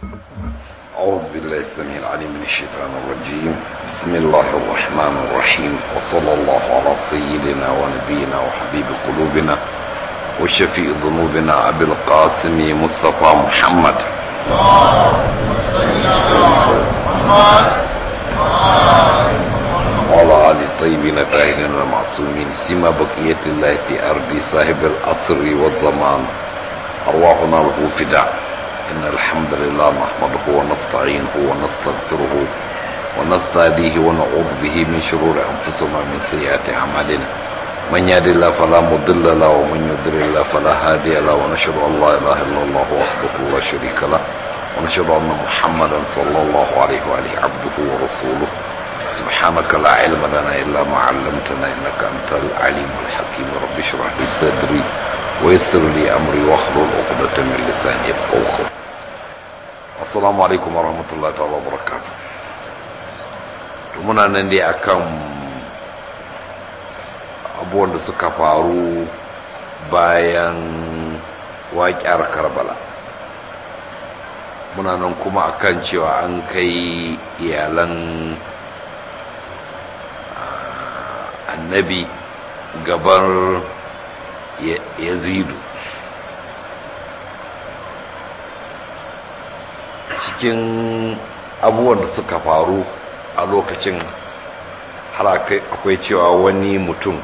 أعوذ بالله السميع العليم من الشيطان الرجيم بسم الله الرحمن الرحيم وصلى الله على سيدنا ونبينا وحبيب قلوبنا وشفيء ذنوبنا أبي القاسم مصطفى محمد وعلى آل الطيبين الطاهرين المعصومين سما بقية الله في أرض صاحب الأسر والزمان أرواحنا له فداء إن الحمد لله نحمده ونستعينه ونستغفره ونستهديه ونعوذ به من شرور أنفسنا ومن سيئات أعمالنا من يهد الله فلا مضل له ومن يضلل الله فلا هادي له ونشهد أن لا إله إلا الله وحده لا شريك له ونشهد أن محمدا صلى الله عليه وآله عبده ورسوله سبحانك لا علم لنا إلا ما علمتنا إنك أنت العليم الحكيم رب اشرح لي صدري ويسر لي أمري واحلل عقدة من لساني يفقهوا قولي السلام عليكم ورحمة الله تعالى وبركاته muna nan dai akan abubuwan da suka faru bayan waƙiyar karbala muna nan kuma akan cewa an kai iyalan annabi gabar yazidu cikin abubuwan da suka faru a lokacin har akwai cewa wani mutum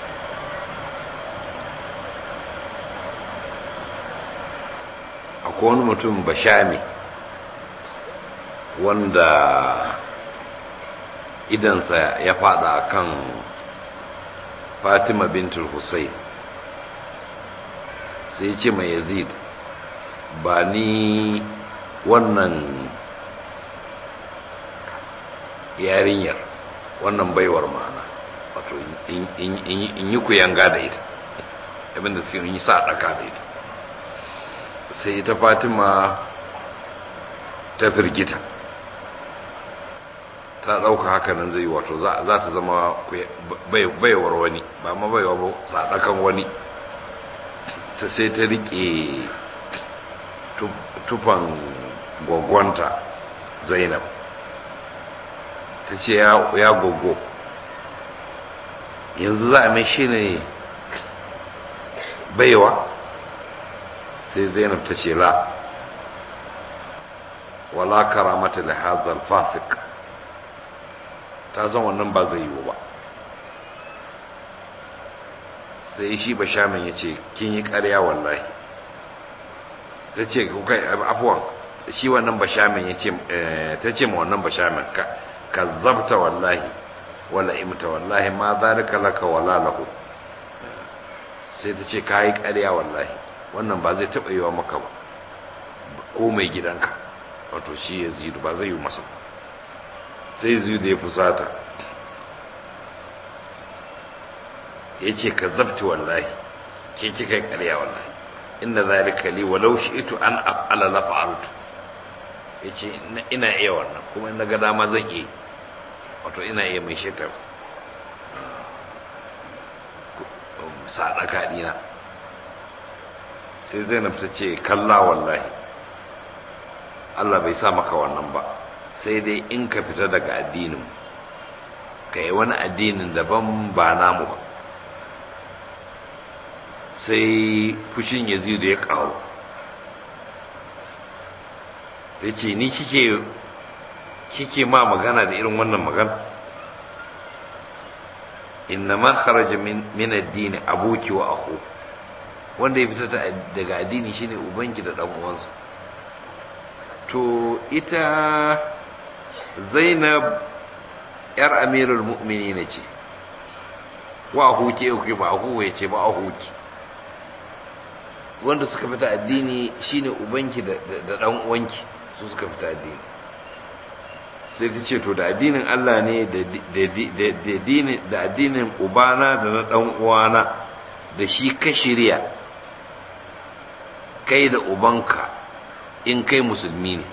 akwai wani mutum bashami wanda idansa ya fada kan fatima bintul hussein sai ce mai yazid ba ni wannan yarinyar wannan baiwar ma'ana wato in yi ku yanga da ita abinda suke yi sa ɗaka da ita sai ita fatima ta firgita ta ɗauka haka nan zai wato za ta zama baiwar wani ba ma baiwa ba sadakan wani ta sai ta riƙe tufan gwagwanta zainab ta ce ya gogo yanzu za a mai shi ne baiwa sai zainab ta ce la wala karamata da hazal fasik ta san wannan ba zai yiwu ba sai shi ba shamin ya ce kin yi karya wallahi ta ce kai afuwan shi wannan ba shamin ya ce ta ce ma wannan ba shamin ka ka zabta wallahi wala imta wallahi ma zalika laka wala lahu sai ta ce ka yi karya wallahi wannan ba zai taɓa yiwa maka ba ko mai gidanka wato shi ya zidu ba zai yi masa ba sai zidu ya fusata ya ce ka zabti wallahi ke kika yi ƙarya wallahi inda zalika li walau shi'tu an af'ala la fa'altu yace ina iya wannan kuma in ga dama zan iya wato ina iya mai shetar sadaka dina sai Zainab ta ce kalla wallahi Allah bai sa maka wannan ba sai dai in ka fita daga addinin ka yi wani addinin daban ba namu ba sai fushin yazidu ya ƙaru ya ce ni kike kike ma magana da irin wannan magana inna ma kharaja min addini abuki wa akhu wanda ya fita daga addini shine ubanki da dan uwansa to ita zainab yar amirul mu'minin ce wa ahuki ku ba ahu ya ce ba ahuki wanda suka fita addini shine ubanki da dan uwanki su suka fita addini sai ta ce to da addinin Allah ne da addinin ubana da na dan uwana da shi ka shirya kai da ubanka in kai musulmi ne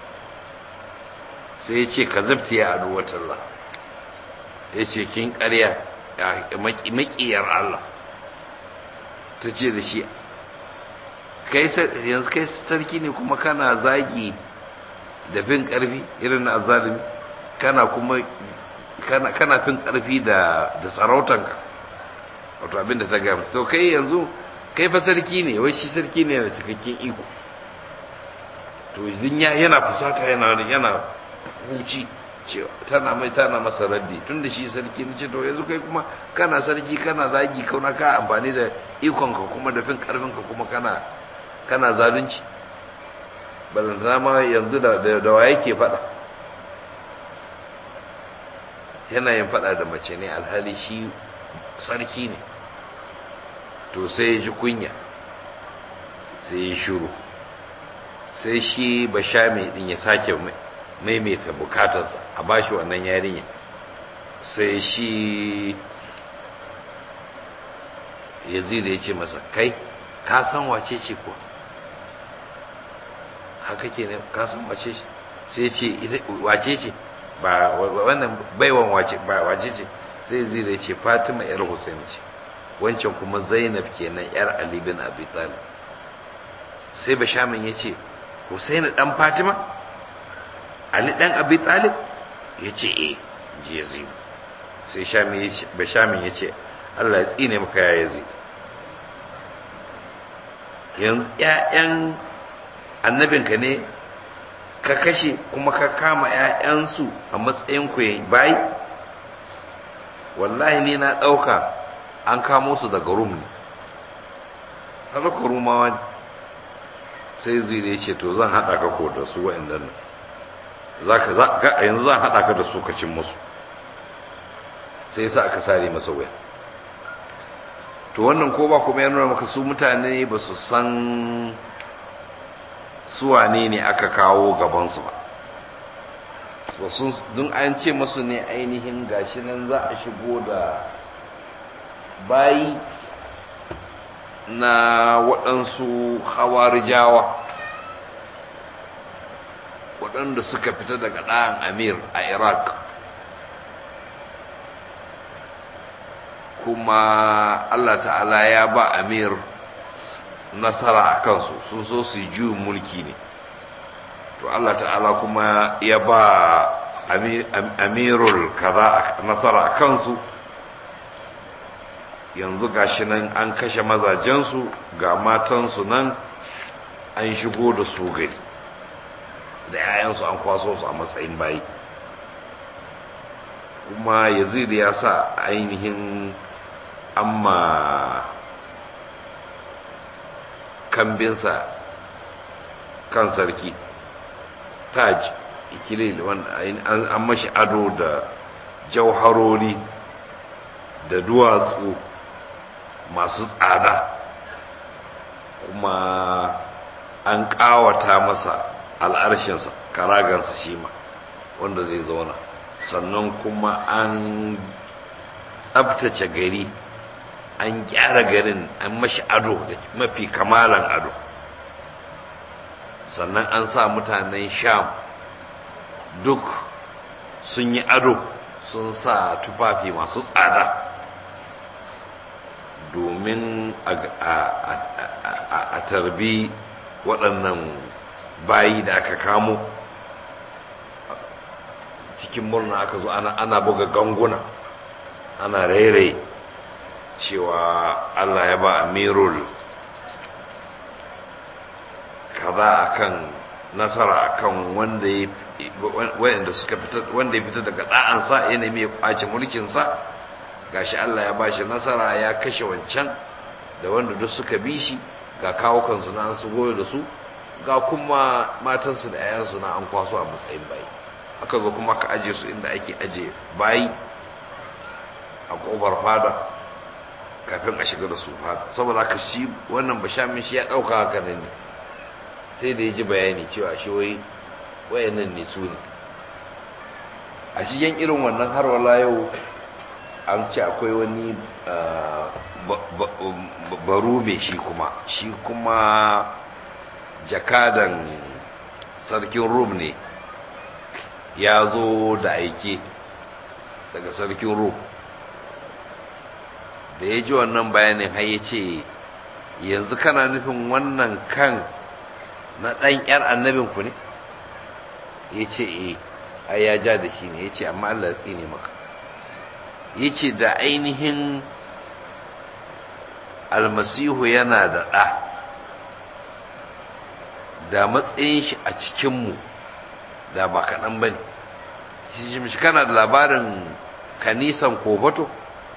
sai ya ce ka zabta ya adu watallah ya ce kin ƙarya maƙiyar Allah ta ce da shi yanzu kai sarki ne kuma kana zagi da fin ƙarfi irin na azalimi kana kuma kana kana fin ƙarfi da da sarautanka wato abin da ta gaya musu to kai yanzu kai fa sarki ne wai shi sarki ne da cikakken iko to idan yana fusata yana yana huci cewa tana mai tana masa raddi tun da shi sarki ne ce to yanzu kai kuma kana sarki kana zagi kauna ka amfani da ikonka kuma da fin karfinka kuma kana kana zalunci balantana ma yanzu da da wa yake fada yana yin fada da mace ne alhali shi sarki ne to sai ya ji kunya sai ya shiru sai shi bashami din ya sake maimaita bukatarsa a bashi wannan yarinya sai shi yazid ya ce masa kai ka san wace ce ko haka ke ne ka san wace ce sai ce wace ce ba wannan baiwan wace ba wace ce sai yazid ya ce fatima yar husain ce wancan kuma zainab kenan yar ali bin abi talib sai bashamin ya ce husaini dan fatima ali dan abi talib ya ce eh ji yazid sai bashamin ya ce allah ya tsine maka ya yazid yanzu ƴaƴan annabinka ne ka kashe kuma ka kama ƴaƴansu a matsayin ku bayi wallahi ne na ɗauka an kamo su daga rum ne halaka rumawa ne sai zai ya ce to zan haɗa ka ko da su wa'annan nan yanzu zan haɗa ka da su ka cin musu sai sa aka sare masa waya to wannan ko ba kuma ya nuna maka su mutane ba su san suwane ne aka kawo gabansu ba don an ce masu ne ainihin gashi nan za a shigo da bayi na waɗansu hawarijawa waɗanda suka fita daga ɗayan amir a iraq kuma allah ta'ala ya ba amir nasara a kansu sun so su yi juyin mulki ne to allah ta'ala kuma ya ba amirul kaza nasara a kansu yanzu gashi nan an kashe mazajensu ga matansu nan an shigo da su gari da 'ya'yansu an kwaso su a matsayin bayi kuma yazid ya sa ainihin amma kambinsa kan sarki taj ikilil wanda an mashi ado da jauharori da duwatsu masu tsada kuma an ƙawata masa al'arshinsa karagansa shi ma wanda zai zauna sannan kuma an tsabtace gari an gyara garin an mashi ado da mafi kamalan ado sannan an sa mutanen sham duk sun yi ado sun sa tufafi masu tsada domin a tarbi waɗannan bayi da aka kamo cikin murna aka zo ana buga ganguna ana rairaye cewa Allah ya ba amirul kaza akan nasara akan wanda ya wanda suka fita wanda ya fita daga da'ansa ya nemi ya kwace mulkin sa gashi Allah ya bashi nasara ya kashe wancan da wanda duk suka bi shi ga kawo kansu na su goyo da su ga kuma matansu da 'ya'yansu na an kwaso a matsayin bayi aka zo kuma aka aje su inda ake aje bayi a kofar fada kafin a shiga da su fada saboda haka shi wannan bashamin shi ya ɗauka haka nan ne sai da ya ji bayani cewa shi wai wayannan ne su ne a shigen irin wannan har wala yau an ce akwai wani baro mai shi kuma shi kuma jakadan sarkin rum ne ya zo da aike daga sarkin rum da ya ji wannan bayanin har ya ce yanzu kana nufin wannan kan na ɗan ‘yar annabinku ne ya ce eh ai ya ja da shi ne ya ce amma Allah ya tsine maka ya ce da ainihin almasihu yana da ɗa da matsayin shi a cikinmu da ba kaɗan ba ne shi kana da labarin kanisan kofato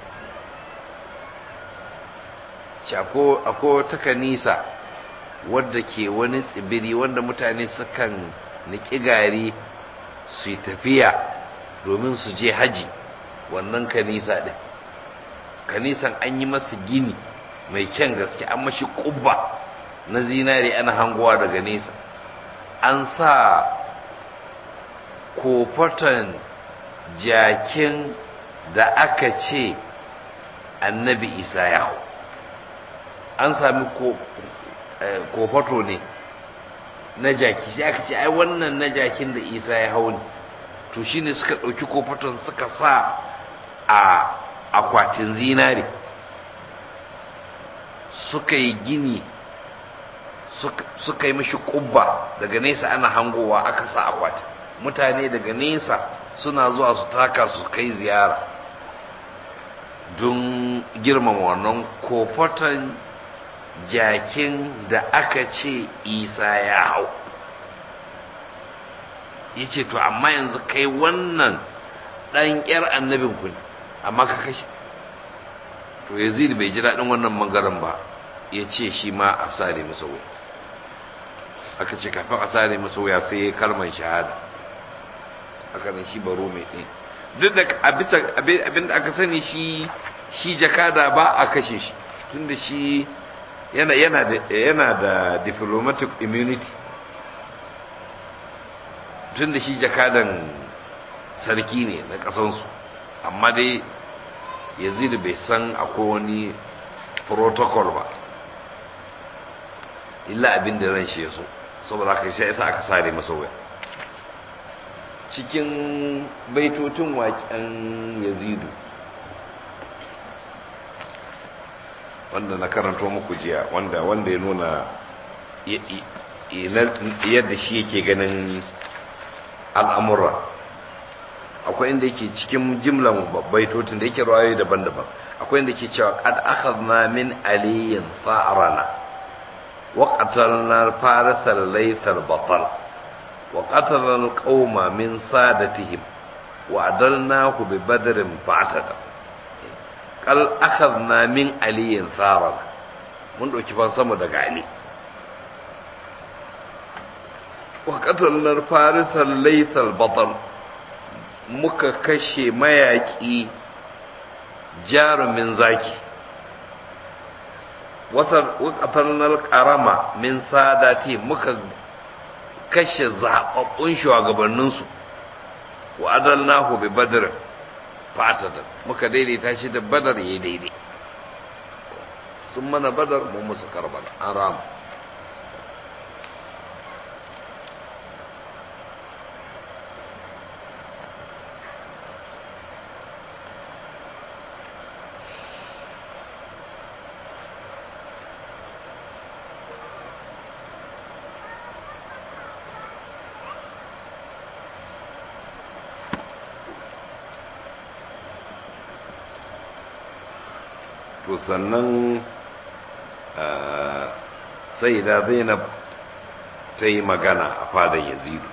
akwai ta kanisa wadda ke wani tsibiri wanda mutane sukan niƙi gari su yi tafiya domin su je haji wannan kanisa ɗin kanisan an yi masa gini mai kyan gaske an mashi ƙubba na zinare ana hangowa daga nesa an sa kofatan jakin da aka ce annabi isa ya hau an sami kofato ne na jaki sai aka ce ai wannan na jakin da isa ya hau ne to shine suka ɗauki kofaton suka sa a akwatin zinare suka yi gini suka yi mashi kubba daga nesa ana hangowa aka sa akwatin mutane daga nesa suna zuwa su taka su kai ziyara don girmama wannan kofaton jakin da aka ce isa ya hau ya ce to amma yanzu kai wannan ɗan ƙyar annabinku ne amma ka kashe to yazid bai ji daɗin wannan mangaren ba ya ce shi ma a sare masa wuya aka ce kafin a sare masa wuya sai ya kalmar shahada aka nan shi baro mai ɗin duk da a bisa abin da aka sani shi shi jakada ba a kashe shi tunda shi yana yana da yana da diplomatic immunity tunda shi jakadan sarki ne na ƙasansu amma dai yazid bai san akwai wani protocol ba illa abin da ran shi ya so saboda haka sai yasa aka sare masa waya cikin baitotun waƙen yazidu wanda na karanto muku jiya wanda wanda ya nuna yadda shi yake ganin al'amura akwai inda yake cikin jimlan baitotun da yake rawayoyi daban-daban akwai inda yake cewa qad akhadna min aliyin fa'rana wa qatalna farasa laythal batal wa qatalna alqauma min sadatihim wa adalnahu bi badrin fa'tada qal akhadna min aliyin farana mun dauki fan sama daga ali wa qatalna farasa laythal batal muka kashe mayaƙi jarumin zaki watannar ƙarama min sadati muka kashe zaɓaɓɓun shugabanninsu wa adalnahu bi badr fatatan muka daidaita shi da badar ya daidai sun mana badar mun musu karbala an rama to sannan sai da zainab ta yi magana a fadan yazidu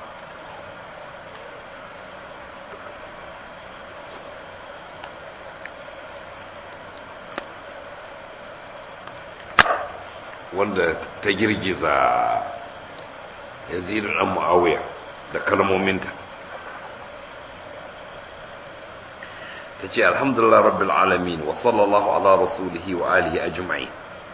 wanda ta girgiza yazidu ɗan mu'awiya da kalmominta تجي الحمد لله رب العالمين وصلى الله على رسوله وآله أجمعين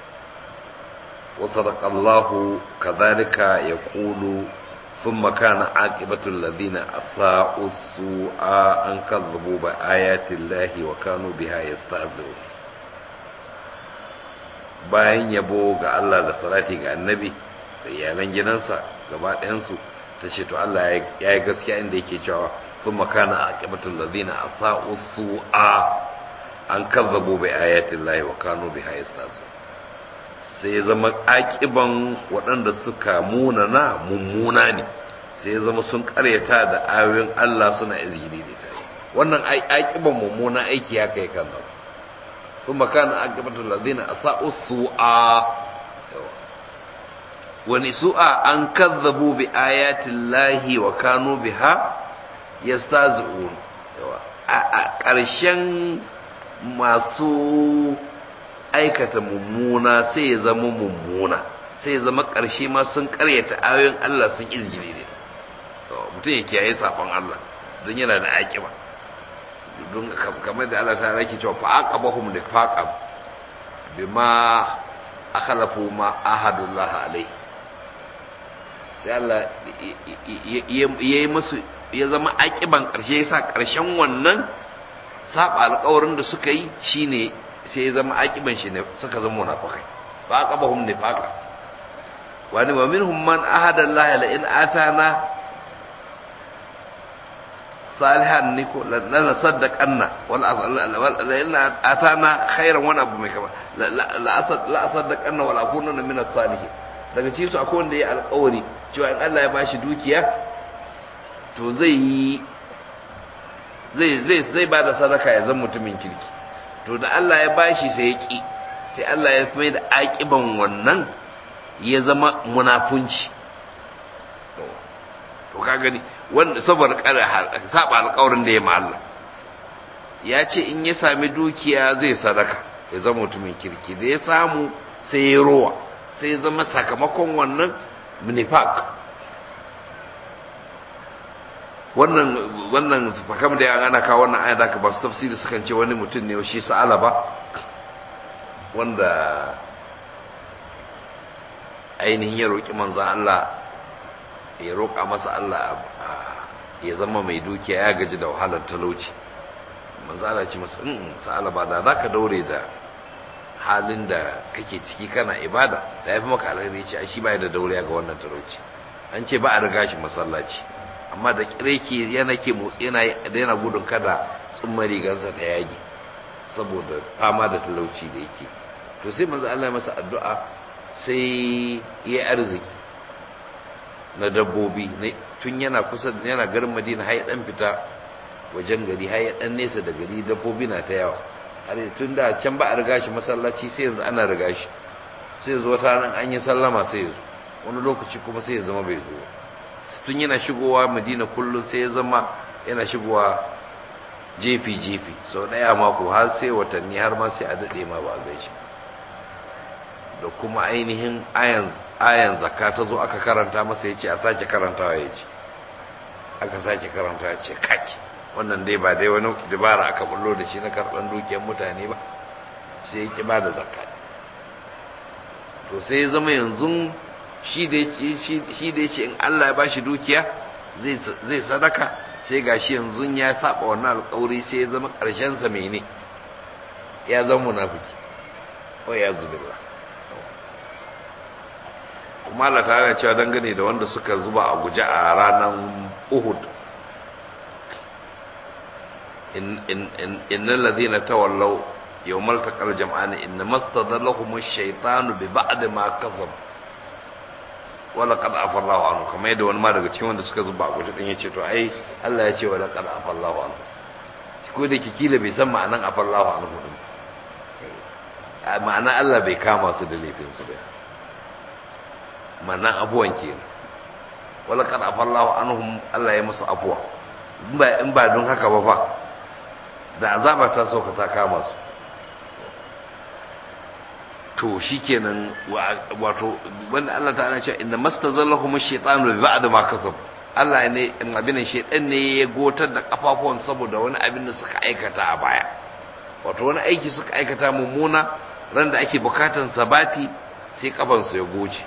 وصدق الله كذلك يقول ثم كان عاقبة الذين أساءوا السوء أن كذبوا بآيات الله وكانوا بها يستهزئون bayan yabo ga Allah da salati ga annabi da iyalan gidansa gaba ɗayansu ta ce to Allah ya yi gaskiya inda yake cewa ثم كان عاقبة الذين أساءوا السوء أن كذبوا بآيات الله وكانوا بها يستهزئون sai zama akiban waɗanda suka munana mummuna ne sai ya zama sun karyata da ayoyin Allah suna izgili da ta wannan aikiban mummunan aiki ya kai kan nan kuma kana aqibatul ladina asa'u su'a wani su'a an kazzabu bi ayatin lahi wa kanu biha yastazi'un a ƙarshen masu aikata mummuna sai ya zama mummuna sai ya zama ƙarshe ma sun ƙaryata ayoyin Allah sun izgile ne mutum ya kiyaye safon Allah don yana da aƙiba don kamar da Allah ta rake cewa fa aqabahum da faqab bima akhlafu ma ahadullah alai sai Allah ya yi musu ya zama aƙiban ƙarshe ya sa ƙarshen wannan saba alƙawarin da suka yi shine sai ya zama aƙiban shi ne suka zama munafikai fa aqabahum nifaqa wani wa minhum man ahada Allah la in atana salihan ni ko la saddaqanna wal la in atana khairan wani abu mai kama la asad la saddaqanna wal akunna min as-salihin daga cikin su akwai wanda ya alƙawari cewa in Allah ya bashi dukiya to zai yi zai zai zai ba da sadaka ya zama mutumin kirki to da Allah ya bashi sai ya ki sai Allah ya mai da aƙiban wannan ya zama munafunci to ka gani wanda saboda saba alƙawarin da ya ma Allah ya ce in ya sami dukiya zai sadaka ya zama mutumin kirki da ya samu sai ya rowa sai ya zama sakamakon wannan nifaq wannan wannan fakam da ana kawo wannan aya da ba su tafsiri sukan ce wani mutum ne shi sa'ala ba wanda ainihin ya roƙi manzan Allah ya roƙa masa Allah ya zama mai dukiya ya gaji da wahalar talauci manzan Allah ce masa in sa'ala ba da za ka daure da halin da kake ciki kana ibada da ya fi maka alheri ce a shi ba da daure ga wannan talauci an ce ba a riga shi masallaci amma da kireki yana ke motsi yana yana gudun kada tsumma rigansa ta yage saboda fama da talauci da yake to sai manzo Allah ya masa addu'a sai ya arziki na dabbobi tun yana kusa yana garin Madina har ya dan fita wajen gari har ya dan nesa da gari dabbobi na ta yawa har tun da can ba a riga shi masallaci sai yanzu ana riga shi sai zo ta nan an yi sallama sai ya zo wani lokaci kuma sai ya zama bai zo tun yana shigowa madina kullum sai ya zama yana shigowa jefi-jefi sau ɗaya mako har sai watanni har ma sai a daɗe ma ba a gan shi da kuma ainihin ayan zakka ta zo aka karanta masa ya ce a sake karantawa ya ce aka sake karanta ya ce kaki wannan dai ba dai wani dabara aka bullo da shi na karɓar dukiyar mutane ba sai ya ki ba da zakka to sai ya zama yanzu shi da ya ce in Allah ya bashi dukiya zai sadaka sai ga shi yanzu ya saba wannan alƙawari sai ya zama ƙarshensa mene ya zama munafiki o ya zubilla kuma Allah ta yana cewa dangane da wanda suka zuba a guje a ranar Uhud innal ladhina tawallaw yawmal taqal jam'an inna mastadallahum ash-shaytanu bi ba'd ma kasabu wala qad afallahu anhu kamar yadda wani ma daga cikin wanda suka zuba a guje din yace to ai Allah ya ce wala qad afallahu anhu ko da kikila bai san ma'anan afallahu anhu din ma'ana Allah bai kama su da laifin su ba ma'ana abuwan kenan wala qad afallahu anhum Allah ya musu abuwa in ba in ba don haka ba fa da azaba ta sauka ta kama su to shikenan wato wanda Allah ta'ala ce inna mastazallahum ash-shaytanu bi ba'd ma kasab Allah ne abin shaytan ne ya gotar da kafafuwan saboda wani abin da suka aikata a baya wato wani aiki suka aikata mummuna ran da ake bukatan sabati sai kafan su ya goce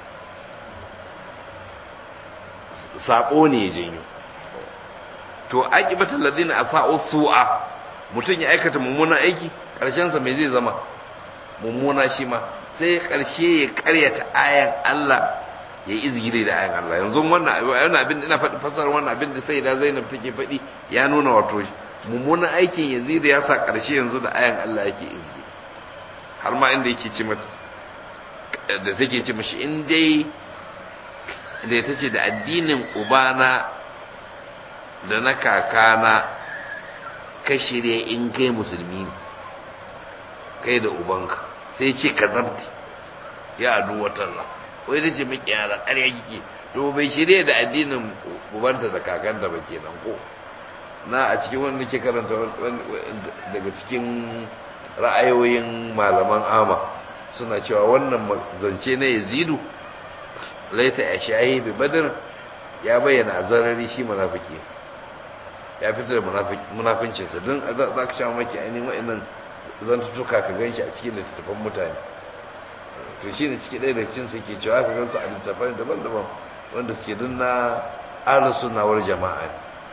sabo ne ya janyo to aqibatul ladina asa'u su'a mutun ya aikata mummunan aiki karshen sa me zai zama mummuna shi ma sai karshe ya karyata ayan Allah ya izgire da ayan Allah yanzu wannan wannan abin ina faɗi fasar wannan abin da sai da Zainab take faɗi ya nuna wato mummunan aikin Yazid ya sa karshe yanzu da ayan Allah yake izgi har ma inda yake ce mata da take ce mishi in dai da ita ce da addinin ubana da na kakana ka shirya in kai musulmi ne kai da ubanka sai ce ka zabti ya adu watalla wai da ce maki yara ƙarya kike to bai shirya da addinin ubanta da kakanta ba kenan ko na a cikin wanda ke karanta daga cikin ra'ayoyin malaman ama suna cewa wannan zance na yazidu laita ya shahi bi badar ya bayyana a zarari shi munafiki ya fitar da munafincinsa don za ka sha maki ainihin wa'annan zantutuka ka gan shi a cikin littattafan mutane to shi ne ciki ɗaya da cin su ke cewa ka gansu a littattafan daban-daban wanda suke don na ala sunawar jama'a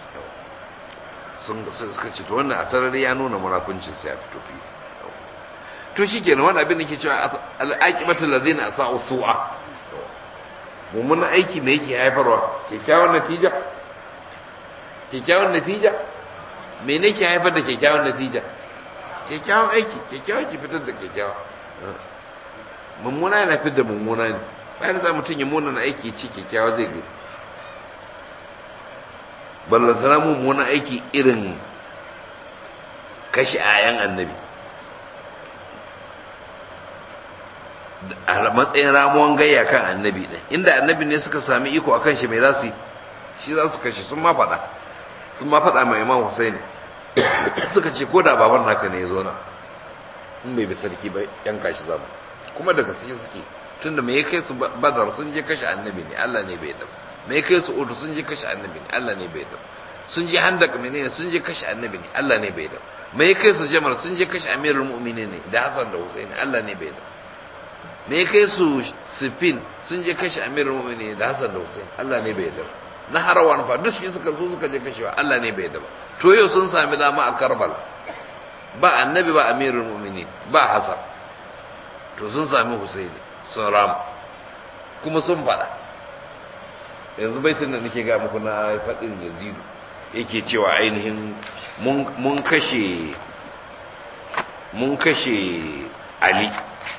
sun suka ce to wannan a sarari ya nuna munafincinsa ya fito fiye to shi kenan wani abin da ke cewa al'aƙibatul lazina asa'u su'a mummunan aiki me yake haifarwa kyakkyawan natija kyakkyawan natija me ne ke haifar da kyakkyawan natija kyakkyawan aiki kyakkyawan ki fitar da kyakkyawa mummuna yana fitar da mummuna ne bayan za mutum ya muna na aiki ce kyakkyawa zai gani ballantana mummunan aiki irin kashe ayan annabi a matsayin ramuwan gayya kan annabi ɗin inda annabi ne suka sami iko akan shi mai za su yi shi za su kashe sun ma faɗa sun ma faɗa mai imam Hussein suka ce ko da baban naka ne ya zo na in bai bi sarki ba yanka shi zamu kuma daga suke suke tunda me ya kai su badar sun je kashe annabi ne Allah ne bai dafa me ya kai su udu sun je kashe annabi ne Allah ne bai dafa sun je handak menene sun je kashe annabi ne Allah ne bai dafa me ya kai su jamal sun je kashe amirul mu'minin ne da Hassan da Hussein Allah ne bai dafa me kai su sifin sun je kashe amirul mu'minin da Hassan da Hussein Allah ne bai yarda na harawan fa duk shi suka zo suka je kashewa Allah ne bai yarda to yau sun sami dama a Karbala ba annabi ba amirul mu'minin ba Hassan to sun sami Hussein sun rama kuma sun fada yanzu baitin da nake ga muku na fadin Yazidu yake cewa ainihin mun kashe mun kashe Ali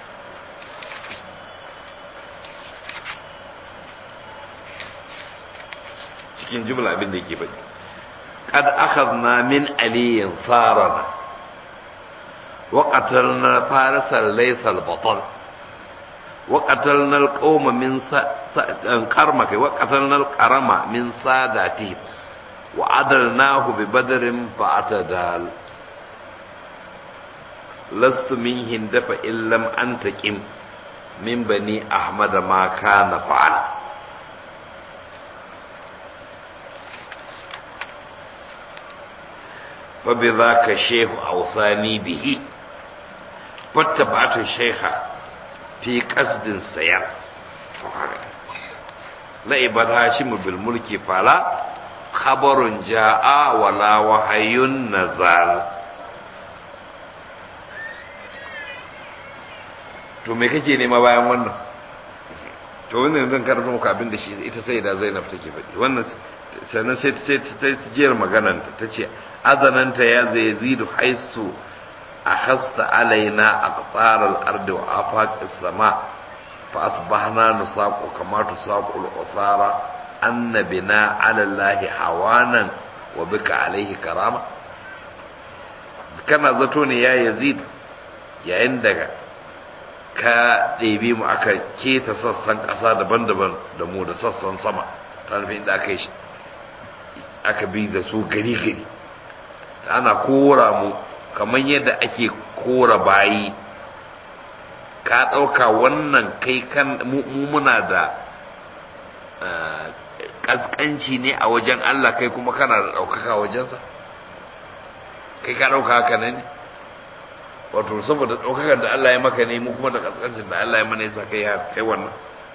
cikin jumla abin da yake faɗi qad akhadna min aliyin sarana wa qatalna farisal laysal batal wa qatalna alqawma min qarma kai wa qatalna alqarama min sadati wa adalnahu bi badrin fa'atadal lastu min hindafa illam antaqim min bani ahmad ma kana fa'ala فبذاك الشيخ أوصاني به فاتبعت الشيخ في قصد سير لعب هاشم بالملك فلا خبر جاء ولا وحي نزال to me kake nema bayan wannan to wannan zan karanta muku abin da shi ita sai da Zainab take faɗi wannan sannan sai ta jiyar magananta ta ce azananta ya zai zidu haisu a hasta alaina a tsarar arda wa afaƙi sama fa asbahna nusaqu kama tusaqu al-usara annabina ala allahi hawanan wa bika alaihi karama kana zato ne ya yazid yayin da ka ɗebi mu aka keta sassan ƙasa daban-daban da mu da sassan sama ta nufin da aka yi aka bi da su gari-gari ana kora mu kamar yadda ake kora bayi ka ɗauka wannan kai kan mu muna da ƙasƙanci ne a wajen Allah kai kuma kana da ɗaukaka wajensa kai ka ɗauka haka ne wato saboda ɗaukakan da Allah ya maka ne mu kuma da ƙasƙancin da Allah ya mana yasa kai kai wannan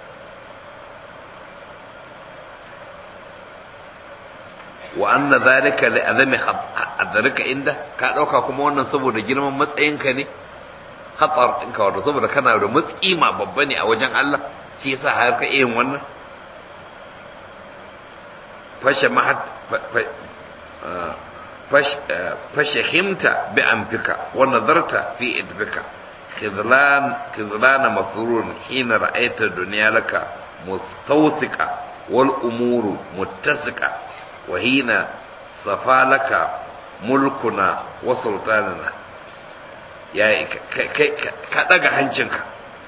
wa anna zalika li azami hadarika inda ka dauka kuma wannan saboda girman matsayinka ne khatar ɗinka wato saboda kana da matsima babba ne a wajen Allah shi yasa har ka yin wannan fashe mahat fashahimta bi anfika wa nadarta fi idbika khidlan khidlan masrurun hina ra'aita dunya laka mustawsika wal umuru muttasika wa hina safalaka mulkuna wa sultanina ya ka daga hancinka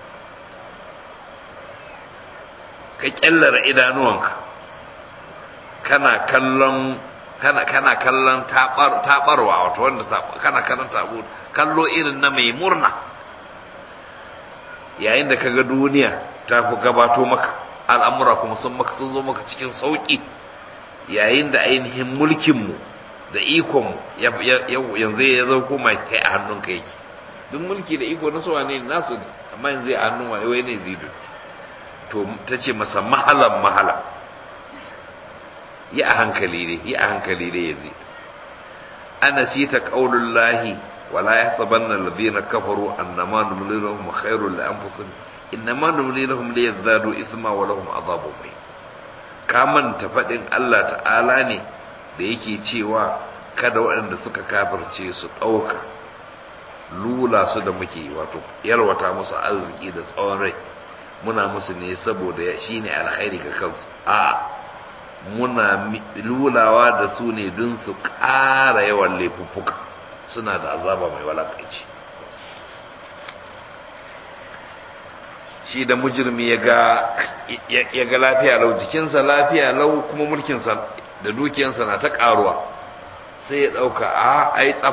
ka kyallara idanuwanka kana kallon kana kana kallon tabar tabarwa wato wanda kana kallon tabu kallo irin na mai murna yayin da kaga duniya ta fi gabato maka al'amura kuma sun maka sun zo maka cikin sauki yayin da ainihin mulkinmu da ikonmu yanzu ya zo kuma kai a hannunka yake duk mulki da iko na suwa ne nasu ne amma yanzu a hannun wani wai ne zidu to ta ce masa mahalan mahala yi a hankali ne yi a hankali ne ya zai ana sita qaulullahi wala yahsabanna alladhina kafaru annama numli lahum khairul li anfusihim innama numli lahum liyazdadu ithma wa lahum adhabun muhin ka manta fadin Allah ta'ala ne da yake cewa kada waɗanda suka kafirce su ɗauka lula su da muke wato yarwata musu arziki da tsawon rai muna musu ne saboda shi ne alkhairi ga kansu a muna lulawa da su ne don su ƙara yawan laifuffuka suna da azaba mai walakaici shi da mujirmi ya ga lafiya lau jikinsa lafiya lau kuma mulkinsa da dukiyansa na ta ƙaruwa sai ya ɗauka a ai tsaf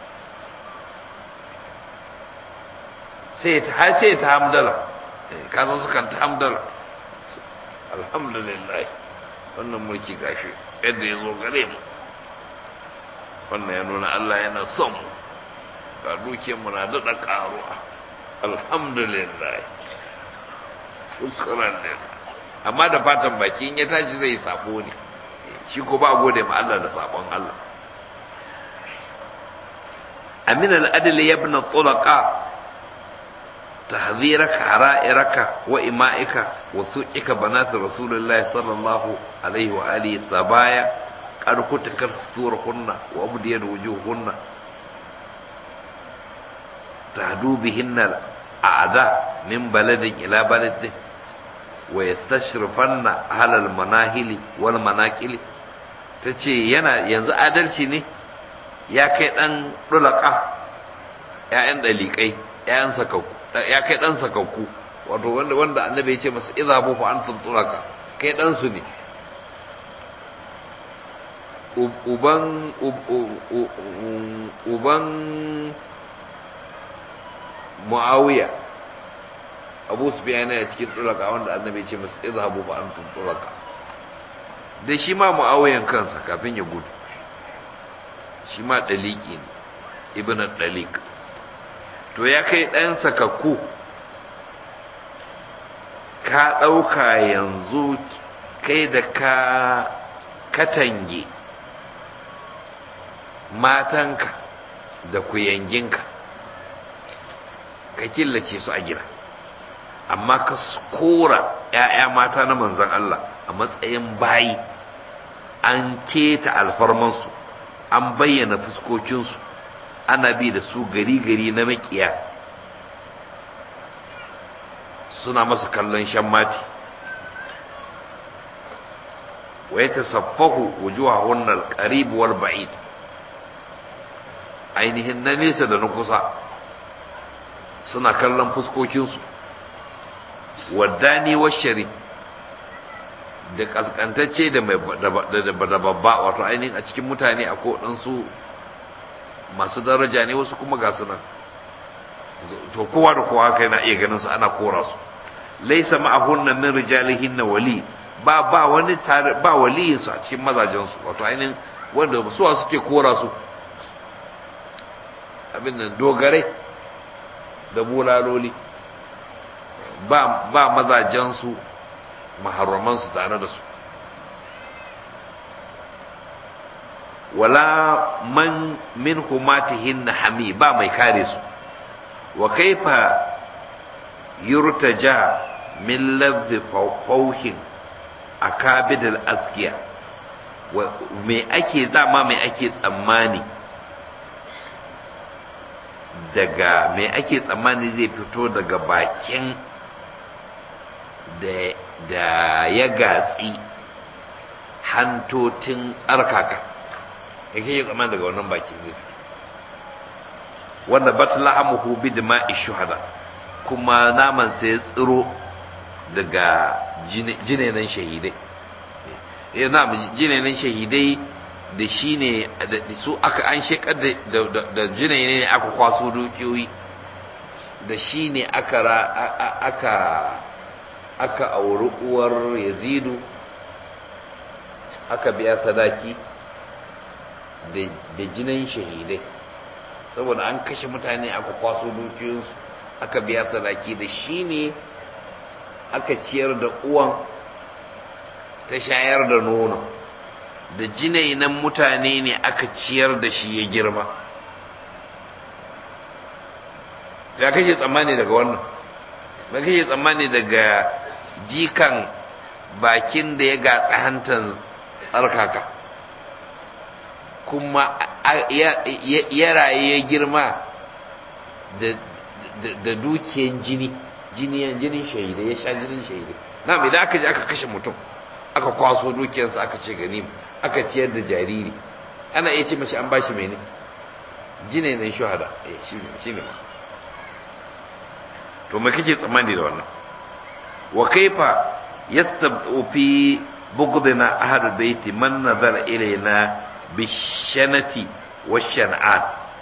sai ta ce ta hamdala kasan sukan ta hamdala alhamdulillah wannan mulki gashi yadda ya zo gare mu wannan ya nuna Allah yana son mu ga dukiyarmu na daɗa ƙaruwa alhamdulillah shukran lillah amma da fatan baki in ya tashi zai sabo ne shi ko ba gode ma Allah da sabon Allah amin al-adl ibn tulaqa تحذيرك حرائرك وإمائك وسوءك بنات رسول الله صلى الله عليه وآله السبايا قد كنت كرسورهن وأبدين وجوههن تهدو بهن الأعداء من بلد إلى بلد ويستشرفن أهل المناهل والمناكل tace yana yanzu adalci ne ya kai dan dulaka ƴaƴan dalikai ƴaƴan sakakku ya kai dan sakakku wato wanda wanda annabi ya ce masa idhabu fa antum tulaka kai dan su ne uban uban muawiya abu sufyan yana cikin tulaka wanda annabi ya ce masa idhabu fa antum tulaka da shi ma muawiyan kansa kafin ya gudu shi ma daliki ne ibn dalik to ya kai ɗan sakakku ka ɗauka yanzu kai da ka katange matanka da kuyanginka ka killace su a gida amma ka kora ‘ya'ya mata na manzan Allah a matsayin bayi an keta alfarmansu an bayyana fuskokinsu ana bi da su gari-gari na makiya suna masu kallon shan mati wa ya tasaffahu wujuhahun al-qarib wal ba'id ainihin na nesa da na kusa suna kallon fuskokinsu waddani wa shari da kaskantacce da babba wato ainihin a cikin mutane a kodansu masu daraja ne wasu kuma ga sunan to kowa da kowa kai na iya ganin su ana kora su laysa ma'ahunna min rijalihinna wali ba ba wani tare ba waliyin su a cikin mazajen su wato ainihin wanda su suke kora su abin nan dogare da bulaloli ba ba mazajen su maharraman su tare da su wala man min humatihin hami ba mai kare su wa kaifa yurtaja min lafzi fauhin akabidal askiya me ake zama me ake tsammani daga me ake tsammani zai fito daga bakin da ya gatsi hantotin tsarkaka ya kake tsaman daga wannan bakin zai fito wanda batlahamuhu bi dima'i shuhada kuma naman sai ya tsiro daga jinenan shahidai ya na jinenan shahidai da shi ne su aka an shekar da jinene ne aka kwaso dukiyoyi da shi ne aka aka aka auri uwar yazidu aka biya sadaki da jinin shahidai saboda an kashe mutane aka kwaso dukiyoyinsu aka biya sadaki da shi ne aka ciyar da uwan ta shayar da nono da jinainan mutane ne aka ciyar da shi ya girma ya kake tsammani daga wannan ba kake tsammani daga jikan bakin da ya gatsa hantan tsarkaka kuma ya raye ya girma da dukiyan jini jinin shahidai ya sha jinin shahidai na idan aka je aka kashe mutum aka kwaso dukiyarsa aka ce gani aka ciyar da jariri ana iya ce mace an bashi mene jine ne shuhada eh shi ne to me kake tsammani da wannan wa kaifa yastabtu fi bughdina ahlul baiti man nazara ilayna bishanati washan'an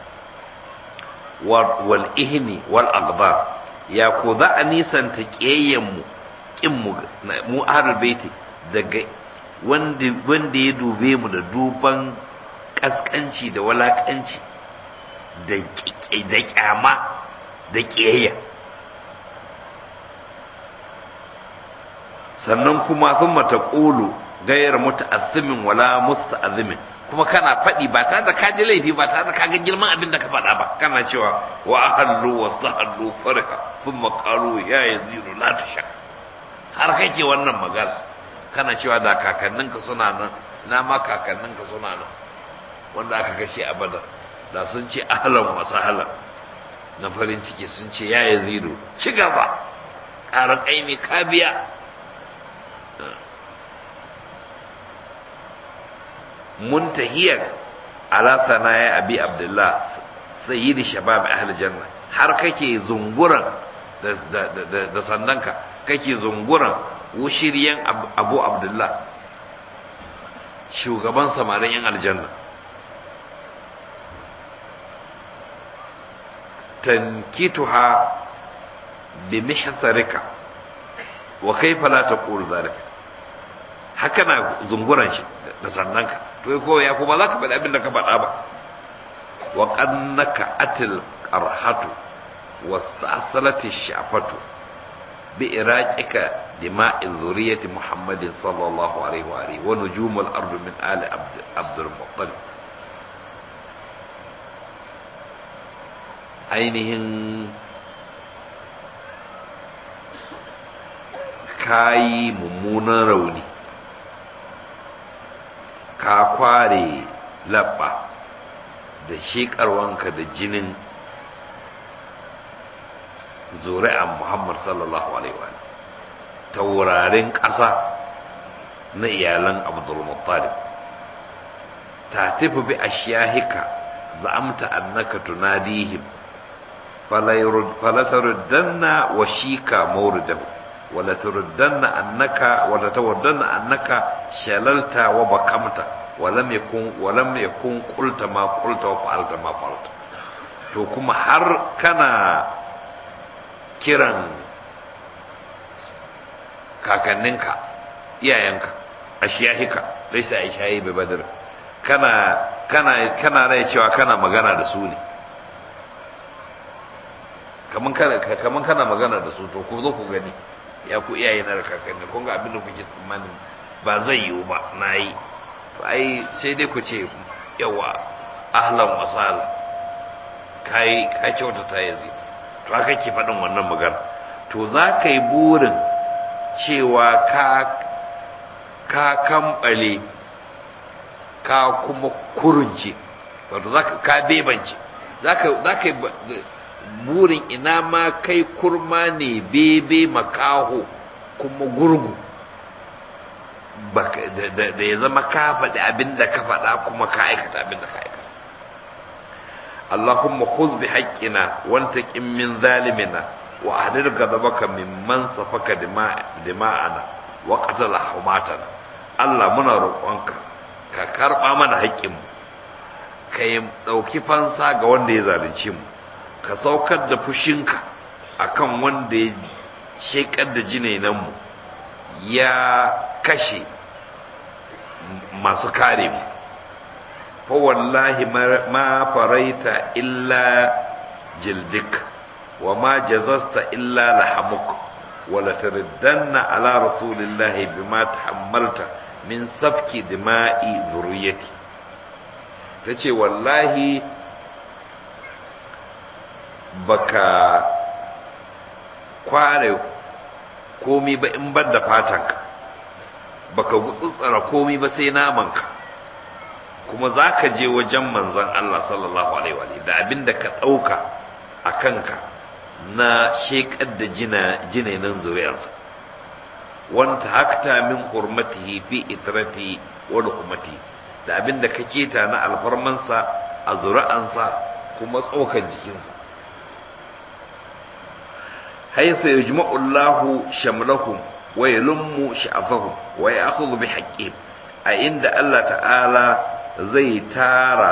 wal ihni wal aqdar ya ko za a nisanta ƙiyayyen mu kin mu mu ahlul baiti daga wanda wanda ya dube mu da duban kaskanci da walakanci da da kyama da ƙiyayya sannan kuma sun mata ƙulu gayar muta'azzimin wala musta'azzimin kuma kana faɗi ba tare da ka ji laifi ba tare da ka ga girman abin da ka faɗa ba kana cewa wa ahallu wastahallu farha thumma qalu ya yazidu la tusha har kake wannan magana kana cewa da kakanninka suna nan na ma kakanninka suna nan wanda aka kashe a badar da sun ce ahlan wa sahlan na farin ciki sun ce ya yazidu ci gaba ƙara ƙaimi ka biya muntahiyar ala sanaya abi abdullah sayyidi shabab ahli janna har kake zunguran da sandanka kake zunguran wushiriyan abu abdullah shugaban samarin yan aljanna tankituha bi mihsarika wa kaifa la taqul zalika haka na zunguran shi da sannanka to ko ya kuma za ka faɗi abin da ka faɗa ba wa qannaka atil qarhatu wasta'salati shafatu bi iraqika dima'i zuriyati muhammadin sallallahu alaihi wa alihi wa nujumul ard min ali abdul muttalib ainihin kayi mummunan rauni ka kware labba da shekarwanka da jinin zuri'an Muhammad sallallahu alaihi wa taurarin ƙasa na iyalan Abdul Muttalib ta tafi bi ashiyahika za'amta annaka tunadihim falataruddanna wa shika mawridahu wala turdanna annaka wala tawaddanna annaka shalalta wa bakamta walam yakun walam yakun qulta ma qulta wa fa'alta ma fa'alta to kuma har kana kiran kakanninka iyayenka ashiyahika laysa aishayi bi badr kana kana kana rai cewa kana magana da su ne kaman kana kaman kana magana da su to ku zo ku gani ya ku iyaye na da kakanni kun ga abin da kuke tsammanin ba zai yiwu ba na yi to ai sai dai ku ce yawa ahlan wa sahlan kai ka kyautata yanzu to haka ke faɗin wannan magana to za ka yi burin cewa ka ka kambale ka kuma kurunce wato za ka bebance za ka yi burin ina ma kai kurma ne bebe makaho kuma gurgu da ya zama ka faɗi abin da ka faɗa kuma ka aikata abin da ka aikata Allahumma khuz bi haqqina wantaqim min zalimina wa ahdir ghadabaka mimman safaka dima'ana wa qatala humatana Allah muna roƙonka ka karɓa mana haƙƙinmu ka yi ɗauki fansa ga wanda ya zalunce mu ka saukar da fushinka akan wanda ya shekar da jinenanmu ya kashe masu kare mu fa wallahi ma faraita illa jildik wa ma jazasta illa lahamuk wa la tariddanna ala rasulillahi bima tahammalta min safki dima'i zuriyati tace wallahi baka kware komi ba in bar da fatanka baka gutsutsara komi ba sai namanka kuma za ka je wajen manzon Allah sallallahu alaihi wa da abinda ka ɗauka a kanka na shekar da jinenan zuriyarsa wanta hakta min hurmatihi fi itrati wa lukumati da abinda ka keta na alfarmansa a zuri'ansa kuma tsokan jikinsa haythu yajma'u Allahu shamlahum wa yalummu sha'afahum wa ya'khudhu bi haqqihim a inda Allah ta'ala zai tara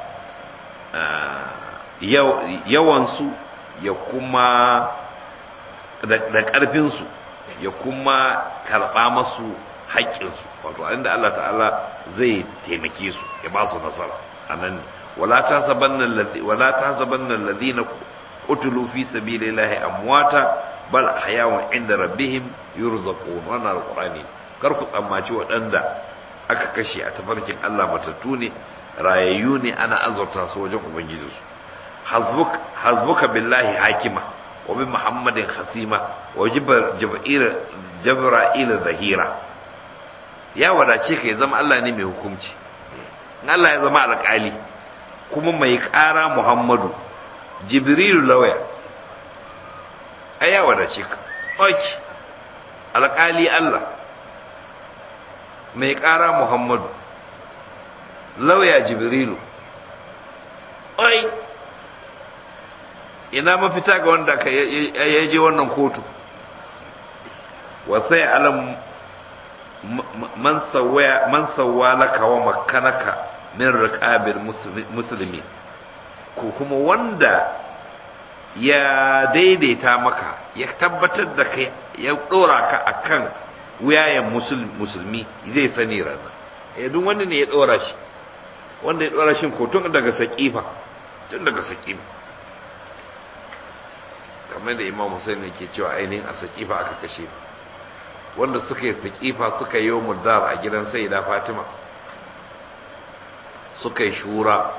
yawansu ya kuma da ƙarfinsu ya kuma karɓa masu haƙƙinsu wato a inda Allah ta'ala zai taimake su ya ba su nasara a nan wala ta sabanna alladhina qutilu fi sabilillahi amwata bal ahyawun inda rabbihim yurzaqun wannan alqur'ani kar ku tsammaci waɗanda aka kashe a tafarkin Allah matattu ne rayayyu ne ana azurta su wajen ubangijinsu hasbuk hasbuka billahi hakima wa bi muhammadin khasima wa jibril jabra'il zahira ya wadace ka ya zama Allah ne mai hukunci in Allah ya zama alƙali kuma mai ƙara muhammadu jibrilu lauya ai ya wadace ka oki alƙali Allah mai ƙara muhammadu lauya jibrilu ai ina mafita ga wanda ka ya je wannan kotu wasai alam man sawwa laka wa makanaka min riqabil musulmi ko kuma wanda ya daidaita maka ya tabbatar da kai ya dora ka akan wuyayen musulmi zai sani ranar ya duk wanda ne ya dora shi wanda ya dora shi ko tun daga saƙifa tun daga saƙifa kamar da imam Hussein ke cewa ainihin a saƙifa aka kashe wanda suka yi saƙifa suka yi mudar a gidan sayyida fatima suka yi shura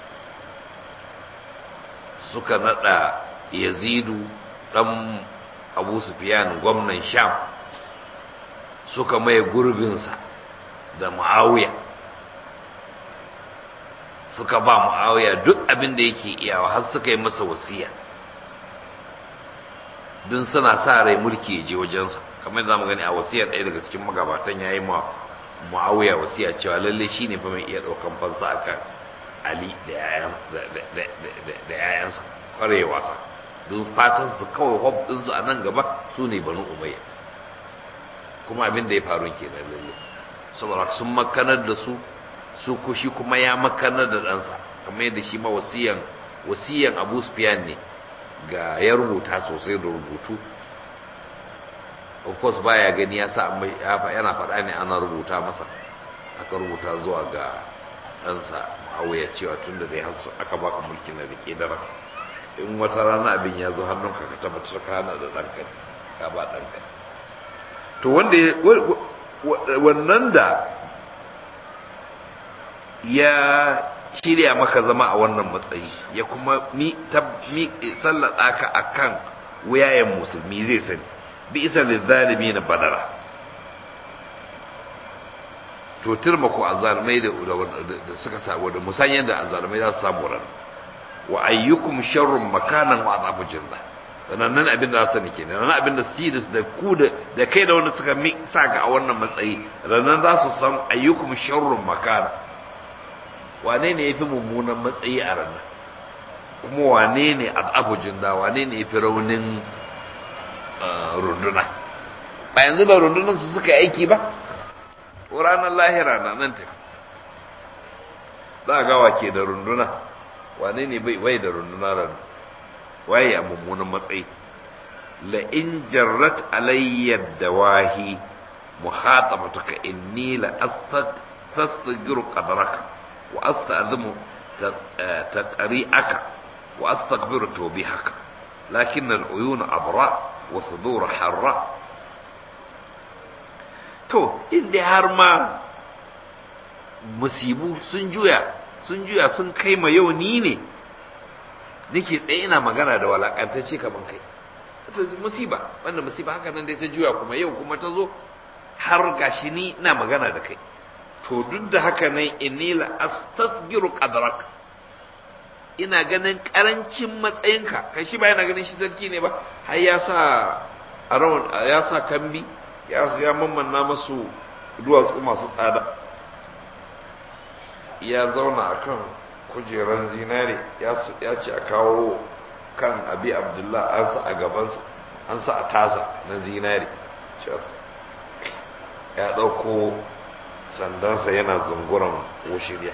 suka nada yazidu dan abu sufyan gwamnan sham suka maye gurbinsa da muawiya suka ba muawiya duk abin da yake iyawa har suka yi masa wasiya don suna sa rai mulki ya je wajensa kamar za mu gani a wasiyar ɗaya daga cikin magabatan ya yi muawiya wasiya cewa lalle shi ne fa mai iya ɗaukan fansa akan ali da yayansa kwarai wasa don fatan su kawai hob ɗinsu a nan gaba su ne banu umayya kuma abin da ya faru kenan lalle saboda sun makanar da su su kushi kuma ya makanar da ɗansa kamar yadda shi ma wasiyan wasiyan abu sufyan ne ga ya rubuta sosai da rubutu of course baya gani ya sa yana faɗa ne ana rubuta masa aka rubuta zuwa ga ɗansa ma'auya cewa tun da dai aka baka mulkin na rike dara in wata rana abin ya zo hannunka ka tabbatar ka hana da ɗanka ka ba ɗanka to wanda wannan da ya shirya maka zama a wannan matsayi ya kuma mi sallata ka akan wuyayen musulmi zai sani bi isa lizzalimi na badara to turma ko azzalumai da suka samu da musanyen da azzalumai za su samu ran wa ayyukum sharrun makanan wa azabu jinna nan abin da za su ke nan abin da su da ku da da kai da wanda suka sa ka a wannan matsayi ranan za su san ayyukum sharrun makana wane ne yafi mummunan matsayi a ranar kuma wane ne al'abu jinda wane ne yafi raunin runduna ba yanzu ba rundunan su suka aiki ba ranar lahira na nan tafi za a gawa ke da runduna wane ne bai da runduna ranar waye a mummunan matsayi la in jarrat alayya dawahi muhatabatuka inni la astaghfiru qadraka wa asta'zimu taqri'aka wa astaghfiru tawbihaka lakin al-uyun abra wa sudur harra to inda har ma musibu sun juya sun juya sun kai ma yau ni ne nake tsaye ina magana da walakantacce kaman kai to musiba wannan musiba haka nan dai ta juya kuma yau kuma ta zo har gashi ni ina magana da kai to duk da haka nan inni la astasgiru qadrak ina ganin karancin matsayinka kai shi ba yana ganin shi sarki ne ba har ya sa a rawan ya sa kambi ya ya mammanna masu duwatsu masu tsada ya zauna akan kujeran zinare ya ce a kawo kan abi abdullah an sa a gabansa an sa a tasa na zinare ya ɗauko sandansa yana zunguran wushirya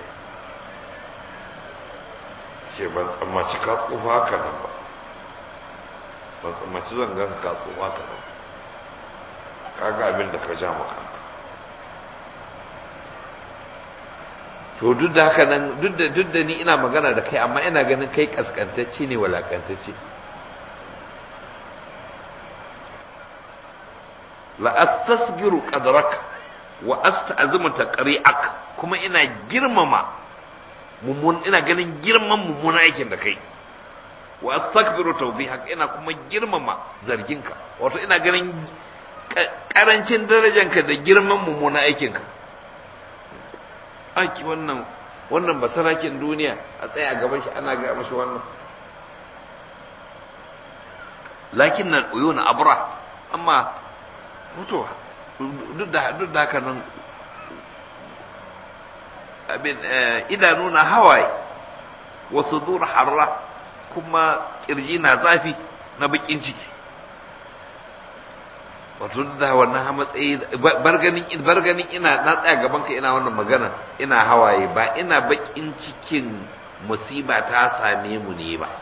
ce ban tsammaci ka tsufa haka nan ba ban tsammaci zan gan ka tsufa haka nan kaga abin da ka ja maka to duk da haka nan duk da duk da ni ina magana da kai amma ina ganin kai kaskantacce ne walakantacce la astasgiru qadrak wa asta'zimu taqri'ak kuma ina girmama mummun ina ganin girman mummun aikin da kai wa astakbiru tawbihak ina kuma girmama zarginka wato ina ganin karancin darajanka da girman mummun aikinka aki wannan wannan basarakin duniya a tsaya a gaban shi ana ga mashi wannan lakin nan uyuna abra amma mutuwa duk da duk da haka nan abin idanu na hawaye wasu zuwa harra kuma kirji na zafi na bakin ciki wato da wannan matsayi barganin barganin ina na tsaya gaban ka ina wannan magana ina hawaye ba ina bakin cikin musiba ta same mu ne ba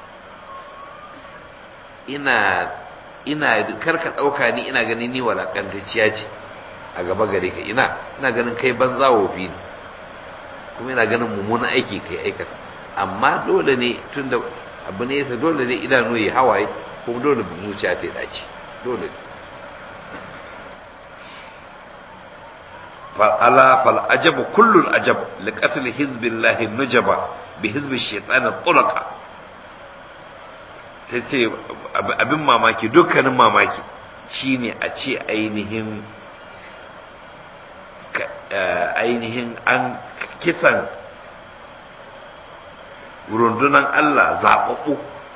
ina ina karka dauka ni ina ganin ni walakantacciya ce a gaba gare ka ina ina ganin kai banza wofi ne kuma ina ganin mummunan aiki kai aikata amma dole ne tunda abu ne yasa dole ne idanu ya hawaye kuma dole zuciya ta dace dole ne فألا فالعجب كل العجب لقتل حزب الله النجبة بحزب الشيطان الطلقة tace abin mamaki dukkanin mamaki shine a ce ainihin ainihin an kisan rundunan Allah zaɓaɓɓu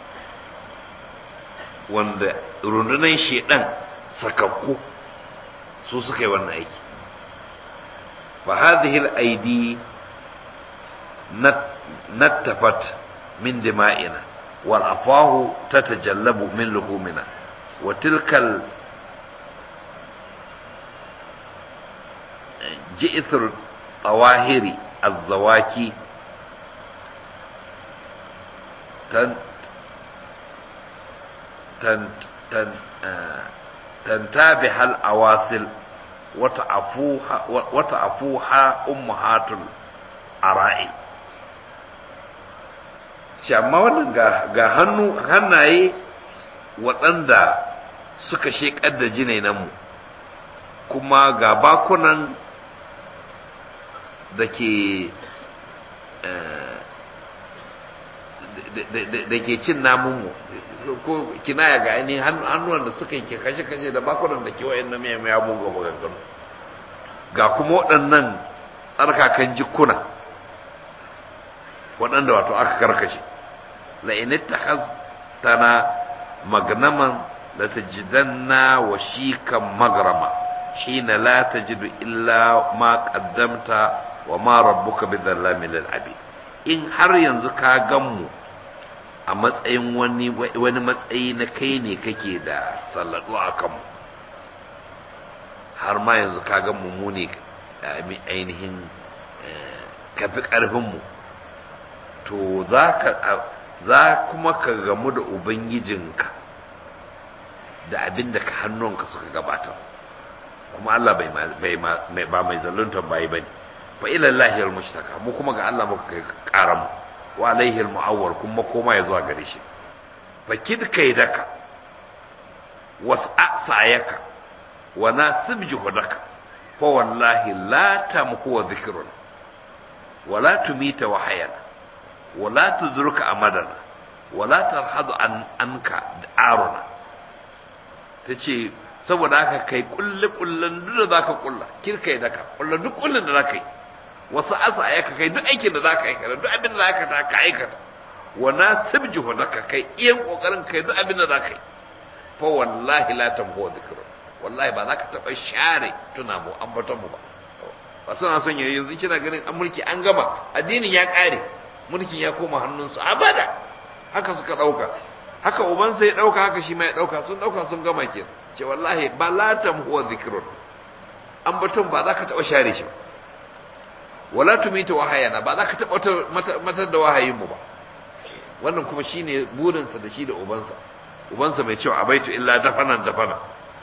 wanda rundunan shedan sakakku su suka yi wannan aiki فهذه الأيدي نتفت من دمائنا والأفواه تتجلب من لحومنا وتلك جئثر الطواهر الزواكي تنت تنت تنت تنتابح الأواصل wata afuha ummahatul ara'i shi amma wannan ga hannu hannaye waɗanda suka sheƙar da jinainanmu kuma ga bakunan da ke da ke cin namunmu ko kinaya ga ainihin hannuwan da suka yi kashe-kashe da bakunan da ke wa'in na mai ya buga maganganu ga kuma waɗannan tsarkakan jikuna waɗanda wato aka karkashe la'init ta tana magnaman la tajidanna wa shikan magrama hina la tajidu illa ma qaddamta wa ma rabbuka bidhallamin lil abid in har yanzu ka gan mu a matsayin wani wani matsayi na kai ne kake da salladu a kanmu har ma yanzu ka gan mu mu ne ainihin kafi ƙarfinmu to za kuma ka gamu da ubangijinka da abin da ka hannunka suka gabata kuma Allah ba mai zaluntar bayi ba ne fa ilallahi almushtaka mu kuma ga Allah muka kai ƙaran mu wa alaihi almu'awwal kuma koma ya zuwa gare shi fa kid kaidaka was'a sa'yaka wa nasib juhudaka fa wallahi la tamhu dhikruna ولا تميت وحينا ولا تدرك أمدنا ولا ترحض عن عنك دعارنا تشي saboda haka kai kulle kullen duk da zaka kulla kirka yi daka kulla duk kullun da zaka yi wasu asa ya ka kai duk aikin da zaka aikata duk abin da zaka ta ka aikata wa nasib juhudaka kai iyan kokarin kai duk abin da zaka yi fa wallahi la tamhu dhikru wallahi ba zaka taba share tuna mu ambaton mu ba ba suna son yayi yanzu kina ganin an mulki an gama addinin ya kare mulkin ya koma hannunsu abada haka suka dauka haka uban sai ya dauka haka shi ma ya dauka sun dauka sun gama ke ce wallahi ba la huwa dhikrun an batun ba za ka taba share shi wala tumita wahayana ba za ka taba matar da wahayin mu ba wannan kuma shine burinsa da shi da ubansa ubansa mai cewa abaitu illa dafanan dafana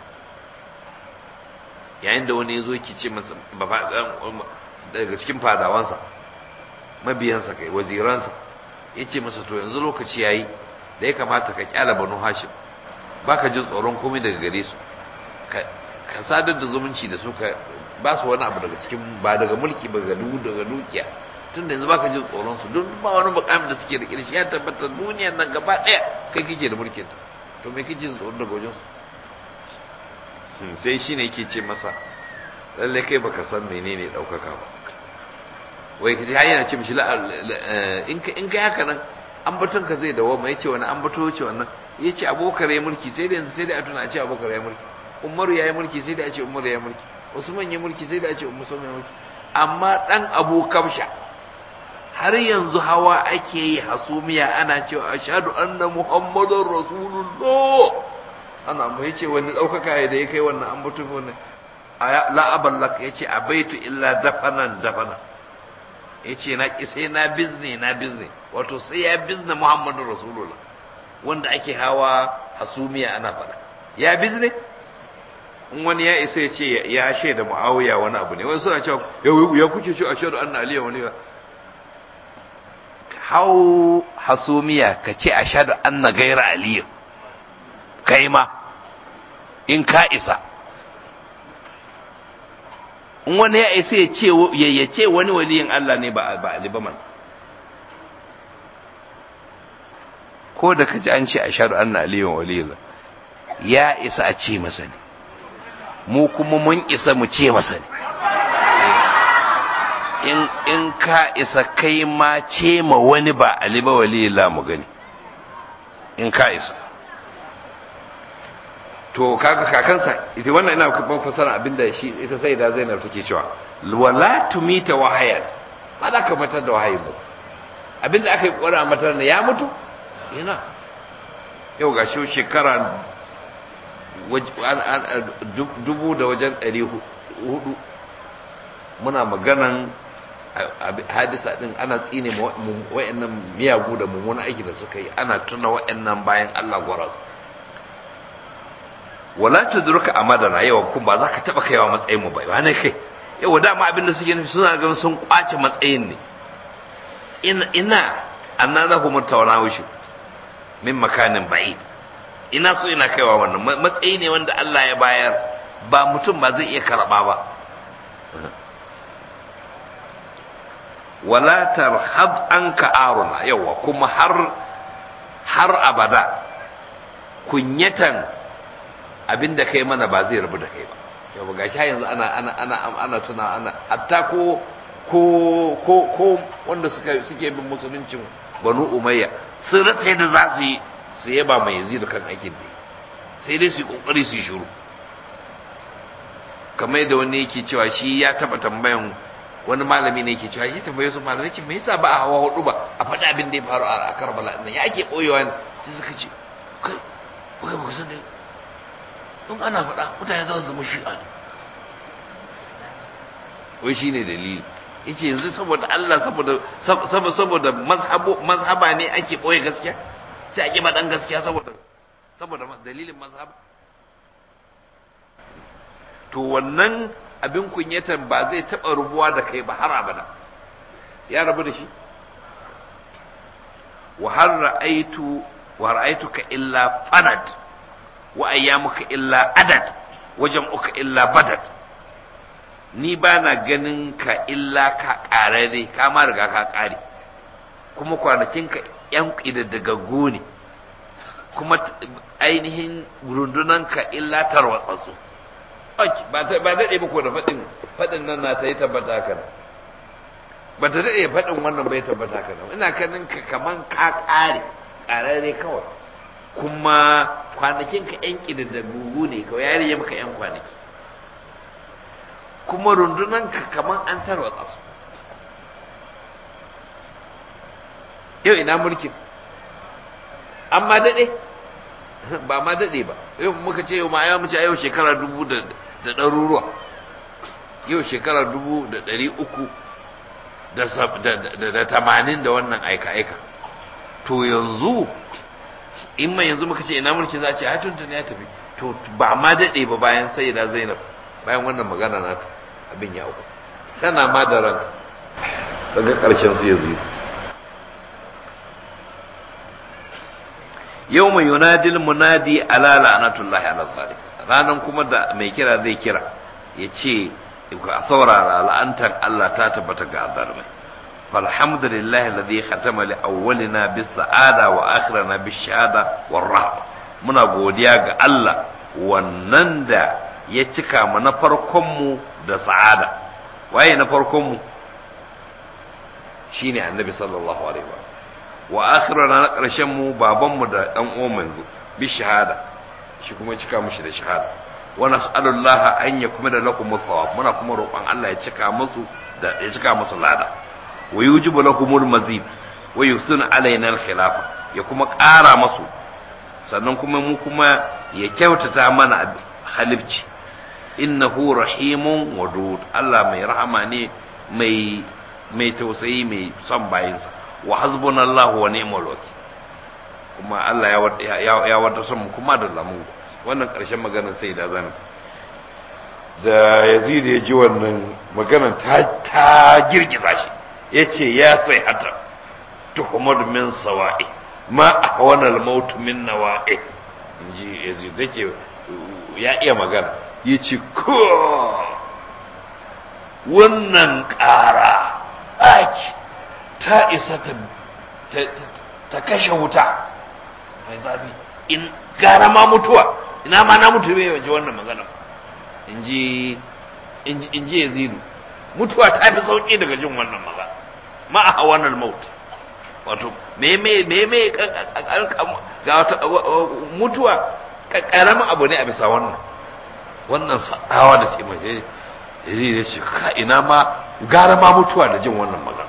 yayin da wani ya zo ki ce masa daga cikin fadawansa mabiyansa kai waziransa ya ce masa to yanzu lokaci ya yi da ya kamata ka kyala banu hashim ba ka jin tsoron komai daga gare su ka sadar da zumunci da su ka ba su wani abu daga cikin ba daga mulki ba daga daga dukiya tun da yanzu ba ka jin tsoron su don ba wani mukamin da suke da shi ya tabbatar duniyar nan gaba ɗaya kai kike da mulkin ta to me kike jin tsoron daga wajen su sai shi ne yake ce masa lalle kai baka san menene ɗaukaka ba wai kaji har yana ce mishi in ka in kai haka nan ambaton ka zai dawo mai ce wani ambato ce wannan ya ce abokar ya mulki sai da yanzu sai da a tuna a ce abokar ya mulki umaru ya yi mulki sai da a ce umaru ya mulki usman ya mulki sai da a ce usman ya mulki amma dan abu kabsha har yanzu hawa ake yi hasumiya ana cewa ashhadu anna muhammadar rasulullah ana mu yace wani daukaka da ya kai wannan an mutu wannan la aballak yace abaitu illa dafanan dafana yace na ki sai na bizne na bizne wato sai ya bizne muhammadur rasulullah wanda ake hawa hasumiya ana fada ya bizne in wani ya isa ya ce ya shaida muawiya wani abu ne wani suna cewa ya kuke ce ashhadu anna aliya wani hau hasumiya ka ce ashhadu anna gaira aliyu kai ma in ka isa in wani ya isa ya ce ya ce wani waliyin Allah ne ba ba Ali ba man ko da kaji an ce ashhadu anna aliyu waliyullah ya isa a ce masa ne mu kuma mun isa mu ce masa ne in in ka isa kai ma ce ma wani ba Ali ba waliyullah mu gani in ka isa to kaga kakansa ita wannan ina kuma fasara abinda shi ita sai da Zainab take cewa wala tumita wahayan ba za ka matar da wahayin ba abinda aka yi kora matar ne ya mutu yana yau ga shi shekara dubu da wajen ɗari hudu muna maganan hadisa din ana tsine wa'annan miyagu da mummuna aiki da suka yi ana tuna wa'annan bayan Allah gwaraz wala tudruka amadana yawa kun ba za ka taba kaiwa matsayin mu bai wani kai yawa dama abin da suke nufi suna ganin sun kwace matsayin ne ina ina anna za ku mutawana wushi min makanin ba'id ina so ina kaiwa wannan matsayi ne wanda Allah ya bayar ba mutum ba zai iya karba ba wala tarhab anka aruna yawa kuma har har abada kunyatan abinda kai mana ba zai rabu da kai ba yawa gashi yanzu ana ana ana ana tuna ana hatta ko ko ko ko wanda suka suke bin musuluncin banu umayya sun rasa yadda za su yi sai ya ba mai yazid kan aikin da sai dai su yi kokari su yi shiru kamar yadda wani yake cewa shi ya taba tambayan wani malami ne yake cewa shi tambaye su malami ce me yasa ba a hawa hudu ba a faɗi abin da ya faru a Karbala nan ya ake boyewa ne sai suka ce kai kai ba ku san dai in ana faɗa mutane za su zama shi'a ne wai shine dalili yace yanzu saboda Allah saboda saboda saboda mazhabu mazhaba ne ake boye gaskiya sai ake dan gaskiya saboda saboda dalilin mazhaba to wannan abin kunyatan ba zai taɓa rubuwa da kai ba har abada ya rabu da shi wa har ra'aitu wa ra'aituka illa fanad wa ayyamuka illa adad wa jam'uka illa badad ni ba na ganin ka illa ka ƙarare ka ma riga ka ƙare kuma kwanakinka ‘yan ƙidaddagaggo ne kuma ainihin rundunanka illa tarwatsatsu ba daɗe ba ko da faɗin faɗin nan na ta yi tabbata haka nan ba ta daɗe faɗin wannan bai tabbata haka nan ina ganin ka kaman ka ƙare ƙarare kawai kuma kwanakinka ‘yan ƙidaddagaggo ne kawai ya rage maka ‘yan kwanaki kuma rundunanka kaman an tarwatsa su yau ina mulkin an ma daɗe ba ma daɗe ba yau muka ce yau ma yau mace yau shekara dubu da ɗaruruwa yau shekara dubu da ɗari uku da tamanin da wannan aika-aika to yanzu in mai yanzu muka ce ina mulki za a ce tuntun ya tafi to ba ma daɗe ba bayan sayyida zainab bayan wannan magana nata abin ya uku tana ma da ranka daga ƙarshen su ya zuyi yau mai yunadil munadi ala la'anatullahi ala zalim ranan kuma da mai kira zai kira ya ce a saurara la'antar Allah ta tabbata ga zalimai falhamdulillahi alladhi khatama li awwalina bis sa'ada wa akhirana bis shahada war rahma muna godiya ga Allah wannan da ya cika mu na farkon mu da sa'ada waye na farkon mu shine annabi sallallahu alaihi wa wa akhirana na ƙarshen mu baban mu da dan uwan manzo bi shahada shi kuma cika mushi da shahada wa nas'alullaha an yakmila lakum thawab muna kuma roƙon Allah ya cika musu da ya cika musu lada wa yujibu lakumul mazid wa yusuna alaina al khilafa ya kuma ƙara musu sannan kuma mu kuma ya kyautata mana halibci innahu rahimun wadud Allah mai rahama ne mai mai tausayi mai son bayinsa wa hasbunallahu wa ni'mal wakil kuma Allah ya ya wata son kuma da lamu wannan ƙarshen maganar sai da zan da Yazid ya ji wannan maganar ta ta girgiza shi yace ya sai hata tuhumad min sawa'i ma ahwana al-maut min nawa'i inji Yazid yake ya iya magana yace ko wannan ƙara aki ta isa ta kashe wuta mai zafi in gara ma mutuwa ina ma na mutu bai waje wannan magana in ji yazidu mutuwa ta fi sauƙi daga jin wannan magana ma a hawanar maut wato me me me me ga wata mutuwa ƙaramin abu ne a bisa wannan wannan sa'awa da ce mai yazidu ya ce ka ina ma gara ma mutuwa da jin wannan magana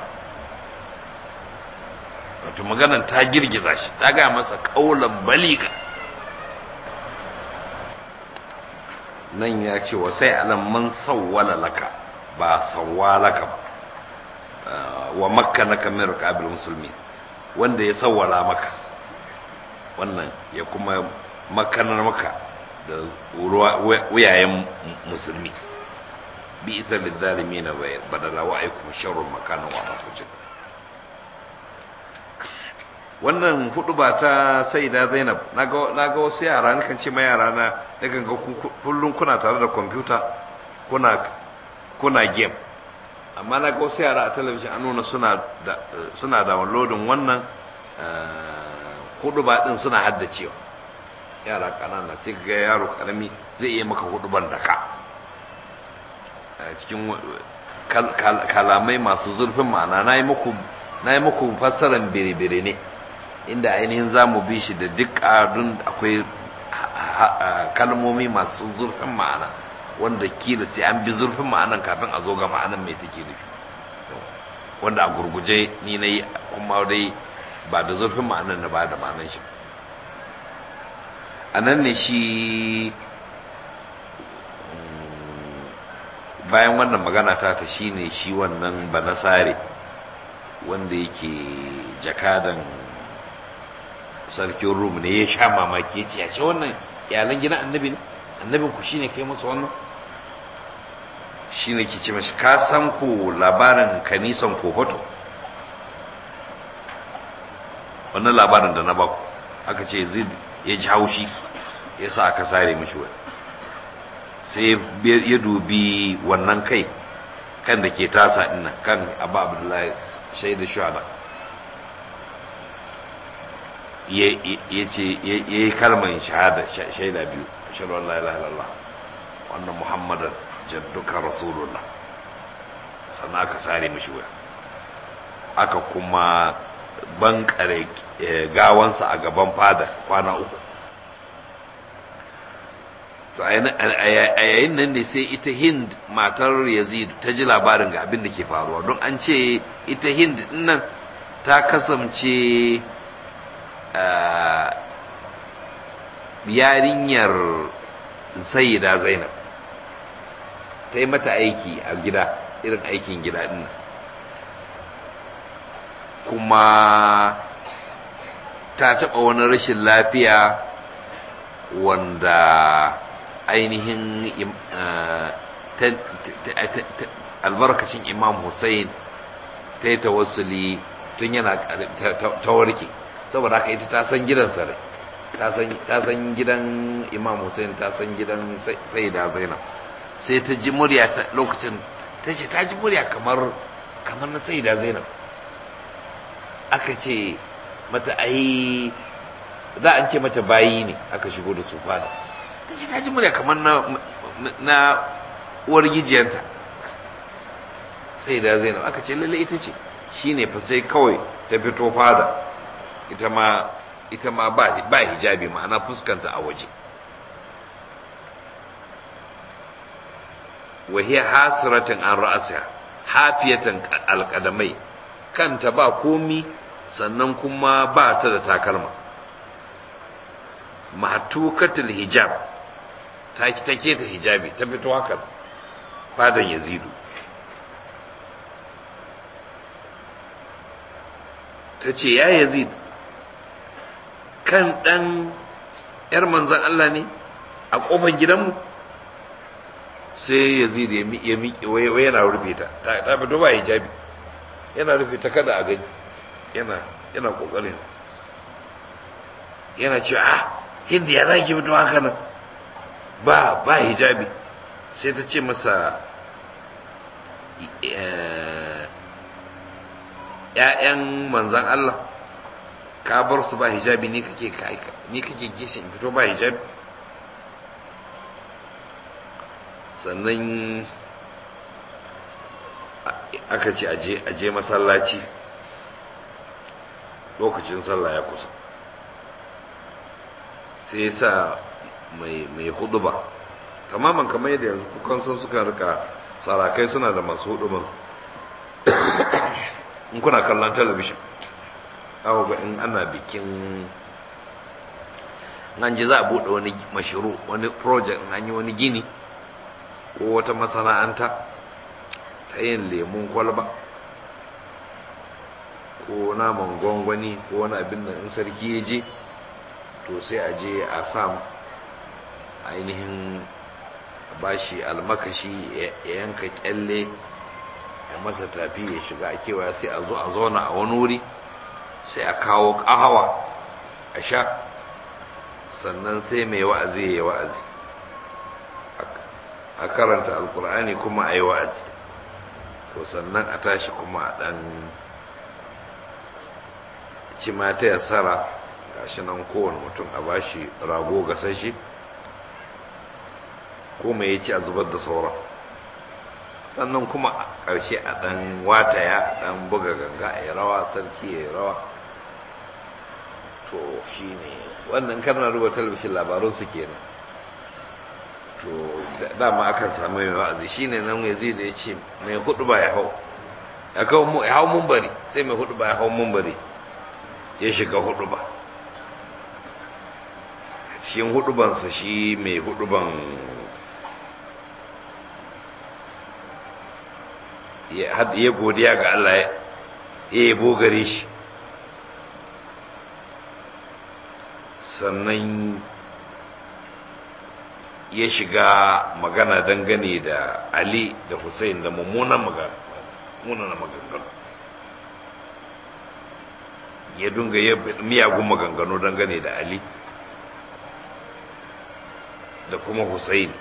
wato maganan ta girgiza shi ta gaya masa kaulan baliga nan ya ce wa sai alam man sawwala laka ba sawwalaka ba wa makka naka min rakabil musulmi wanda ya sawwala maka wannan ya kuma makanar maka da wuyayen musulmi bi isa lizalimina badala wa aikum sharrun makanan wa matucin wannan hudu ba ta sai da zainab na ga wasu yara kan ce ma yara na daga ga kullum kuna tare da kwamfuta kuna kuna game amma na ga wasu yara a talabijin an nuna suna da suna downloadin wannan hudu ba din suna haddacewa yara kanana sai ga yaro karami zai iya maka hudu ban da ka cikin kalamai masu zurfin ma'ana na yi muku fassaran bere-bere ne inda ainihin za mu bi shi da duk ƙadun akwai kalmomi masu zurfin ma'ana wanda kila sai an bi zurfin ma'anan kafin a zo ga ma'anan mai take nufi wanda a gurguje ni na yi kuma dai ba da zurfin ma'anan na ba da ma'anan shi a nan ne shi bayan wannan magana ta ta shi ne shi wannan banasare wanda yake jakadan sarkin rum ne ya sha mamaki ya ce ya ce wannan iyalan gidan annabi ne annabin ku shine kai musu wannan shine ke ce mashi ka san ku labarin kanisan kofato wannan labarin da na baku aka ce zid ya ji haushi ya sa aka sare mishi wani sai ya dubi wannan kai kan da ke tasa ina kan abu abdullahi shaidu shuhada ya ce ya yi kalmar shahada shaida biyu shaɗu Allah ilaha illallah wannan muhammadan jadduka rasulullah sannan aka sare mishi wuya aka kuma bankare gawansa a gaban fada kwana uku to a yayin nan ne sai ita hind matar yazid ta ji labarin ga abin da ke faruwa don an ce ita hind nan ta kasance yarinyar sayyida zainab ta yi mata aiki a gida irin aikin gida din kuma ta taɓa wani rashin lafiya wanda ainihin albarkacin imam hussein ta yi tawassuli tun yana ta warke saboda haka ita ta san gidan sarai ta san gidan imam hussein ta san gidan saida zainab sai ta ji murya ta lokacin ta ce ta ji murya kamar kamar na saida zainab aka ce mata ai za an ce mata bayi ne aka shigo da su fada ta ce ta ji murya kamar na na uwar gijiyanta saida zainab aka ce lalle ita ce shine fa sai kawai ta fito fada ita ma ita ma ba ba hijabi ma'ana fuskanta a waje wa hiya hasratin an ra'siha hafiyatan alqadamai kanta ba komi sannan kuma ba ta da takalma mahtukatul hijab ta take ta hijabi ta fito haka fadan yazidu ta ce ya yazid kan ɗan ‘yar manzan Allah ne a ƙofar gidanmu sai yazid ya miƙe wai yana rufe ta ta fito ba hijabi yana rufe ta kada a gani yana yana ƙoƙarin yana ce a hindi ya za ki fito haka nan ba ba hijabi sai ta ce masa ‘ya'yan manzan Allah ka bar su ba hijabi ni kake ni kake gishi in fito ba hijabi sannan aka ce aje aje masallaci lokacin sallah ya kusa sai sa mai mai huduba tamaman kamar yadda yanzu kukan san suka rika sarakai suna da masu huduban in kuna kallon talabishin awo ga in ana bikin nan ji za a buɗe wani mashiru wani project in an yi wani gini ko wata masana'anta ta yin lemun kwalba ko naman gwangwani ko wani abin da in sarki ya je to sai a je a sa ainihin bashi almakashi ya yanka kyalle ya masa tafi ya shiga a kewaya sai a zo a zauna a wani wuri sai a kawo ƙahawa a sha sannan sai mai wa'azi ya wa'azi a karanta alkur'ani kuma a yi wa'azi to sannan a tashi kuma a ɗan cimata ya tsara gashi nan kowane mutum a bashi rago gasashe ko mai ya ci a zubar da sauran sannan kuma a ƙarshe a ɗan wataya a ɗan buga ganga a yi rawa sarki ya yi rawa to shi ne wannan karnar ruwa talabishin labarunsu kenan to dama akan samu mai wa'azi shi ne nan yazi da ya ce mai hudu ba ya hau ya hau mumbari sai mai hudu ba ya hau mumbari ya shiga hudu ba cikin hudubansa shi mai huduban ya godiya ga Allah ya yabo gare shi sannan ya shiga magana dangane da Ali da Hussein da mummunan maganganu ya dunga miyagun maganganu dangane da Ali da kuma Hussein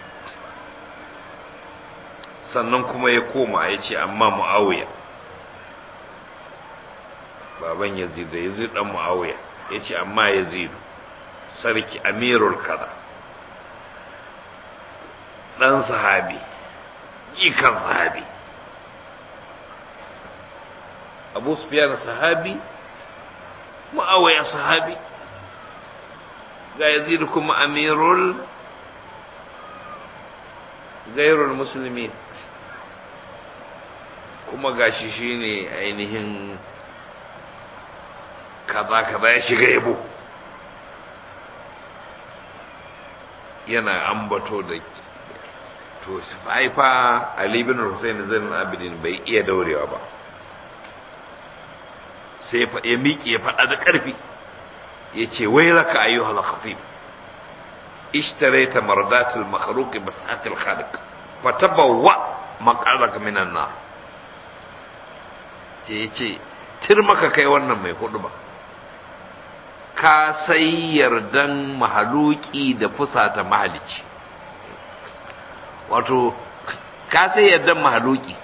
sannan kuma ya koma ya ce amma mu'awiya baban yazid da yazid dan mu'awiya ya ce amma yazidu sarki amirul kaza dan sahabi jikan sahabi abu sufyan sahabi mu'awiya sahabi ga yazid kuma amirul gairul musulmi kuma gashi shine ainihin kaza kaza ya shiga yabo yana ambato da to haifa Ali bin Hussein Zainul Abidin bai iya daurewa ba sai ya miƙe ya faɗa da ƙarfi ya ce wai laka ayyuhal khafif اشتريت مرضات المخلوق بسعة الخالق فتبوأ مقعدك من النار ce ce tir maka kai wannan mai hudu ba ka sai yardan mahaluki da fusata mahalici wato ka sai yardan mahaluki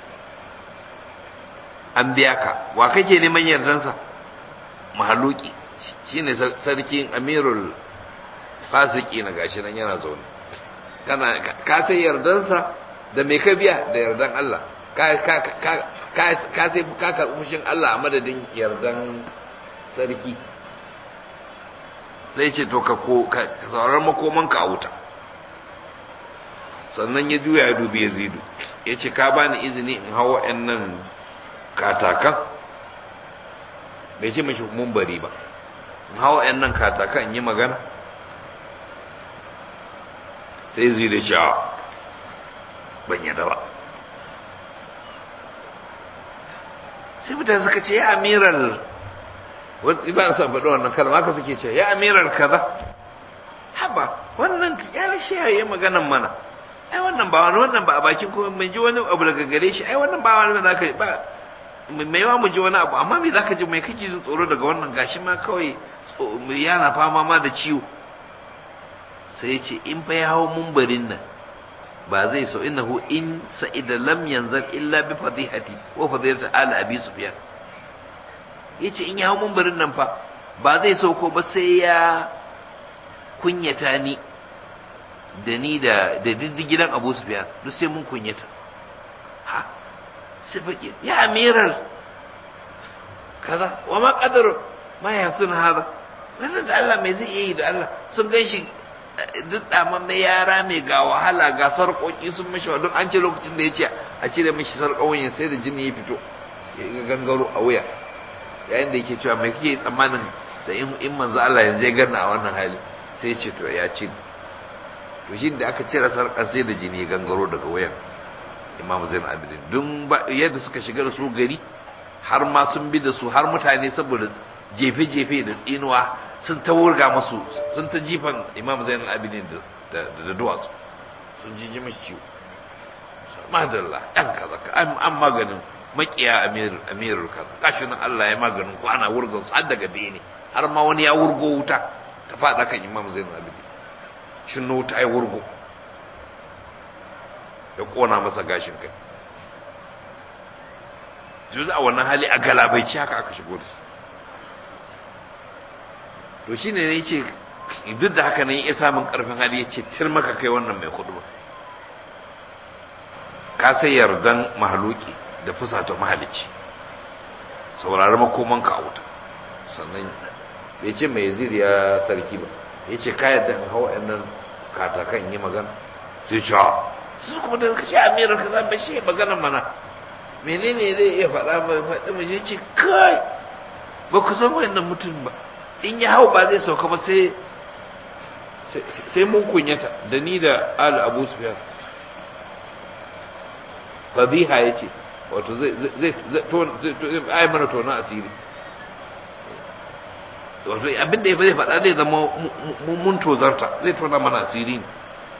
an biya ka wa kake neman yardansa mahaluki shine sarkin amirul fasiki na gashi nan yana zaune kana ka sai yardansa da me ka biya da yardan Allah ka ka ka ka sai ka ka mushin Allah a madadin yardan sarki sai ce to ka ko ka sauran makoman ka a wuta sannan ya juya ya dubi Yazidu ya ce ka bani izini in hawa nan katakan bai ce mashi mun bari ba in hawa nan katakan in yi magana sai zai da cewa ban yada ba sai mutane suka ce ya amiral wani ba sa faɗi wannan kalma haka suke ce ya amiral kaza haba wannan ya lashe ya yi maganan mana ai wannan ba wani wannan ba a bakin kuma mai ji wani abu daga gare shi ai wannan ba wani za ka ba mai yawa mu ji wani abu amma me za ka ji mai kake jin tsoro daga wannan gashi ma kawai yana fama ma da ciwo sai ce in fa ya hau mumbarin nan ba zai so innahu in sa'ida lam yanzal illa bi fadihati wa fadihati ala abi sufyan yace in ya hau mumbarin nan fa ba zai so ko ba sai ya kunyata ni da ni da da diddigidan abu sufyan duk sai mun kunyata ha sai fake ya amiral kaza wa ma qadaru ma yasun hada wannan da Allah mai zai yi da Allah sun gan shi duk mai yara mai ga wahala ga sarƙoƙi sun mashi don an ce lokacin da ya ce a cire mashi sarƙoƙin sai da jini ya fito ya gangaro a wuya yayin da yake cewa mai kake tsammanin da in manzo Allah yanzu ya ganna a wannan hali sai ce to ya ci to shi da aka cire sarƙar sai da jini ya gangaro daga wuyan Imam Zain Abidin dun yadda suka shiga da su gari har ma sun bi da su har mutane saboda jefe-jefe da tsinuwa sun ta wurga masu sun ta jifan imam zainal abidin da duwatsu sun ji ji mashi ciwo madalla ɗan kaza ka an maganin makiya amirul kaza gashi nan Allah ya maganin ko ana wurgan su har daga bene har ma wani ya wurgo wuta ta faɗa kan imam zainal abidin shin wuta ya wurgo ya kona masa gashin kai juzu a wannan hali a galabaici haka aka shigo da su to shi ne ya ce duk da haka ne ya samun karfin hali ya ce tir maka kai wannan mai kudu ba ka sai yardan mahaluki da fusata mahalici saurari makoman ka a wuta sannan bai ce mai yazid ya sarki ba ya ce ka yadda in hau nan katakan yi magana sai ce su kuma da suka ce amirar ka za shi magana mana menene zai iya faɗa ba faɗi mu je ce kai ba ku san wannan mutum ba in ya hau ba zai sauka ba sai sai mun kunyata da ni da al abu sufyan fadiha ya ce wato zai zai zai ai mana tona asiri wato abin da ya zai faɗa zai zama mun tozarta zai tona mana asiri ne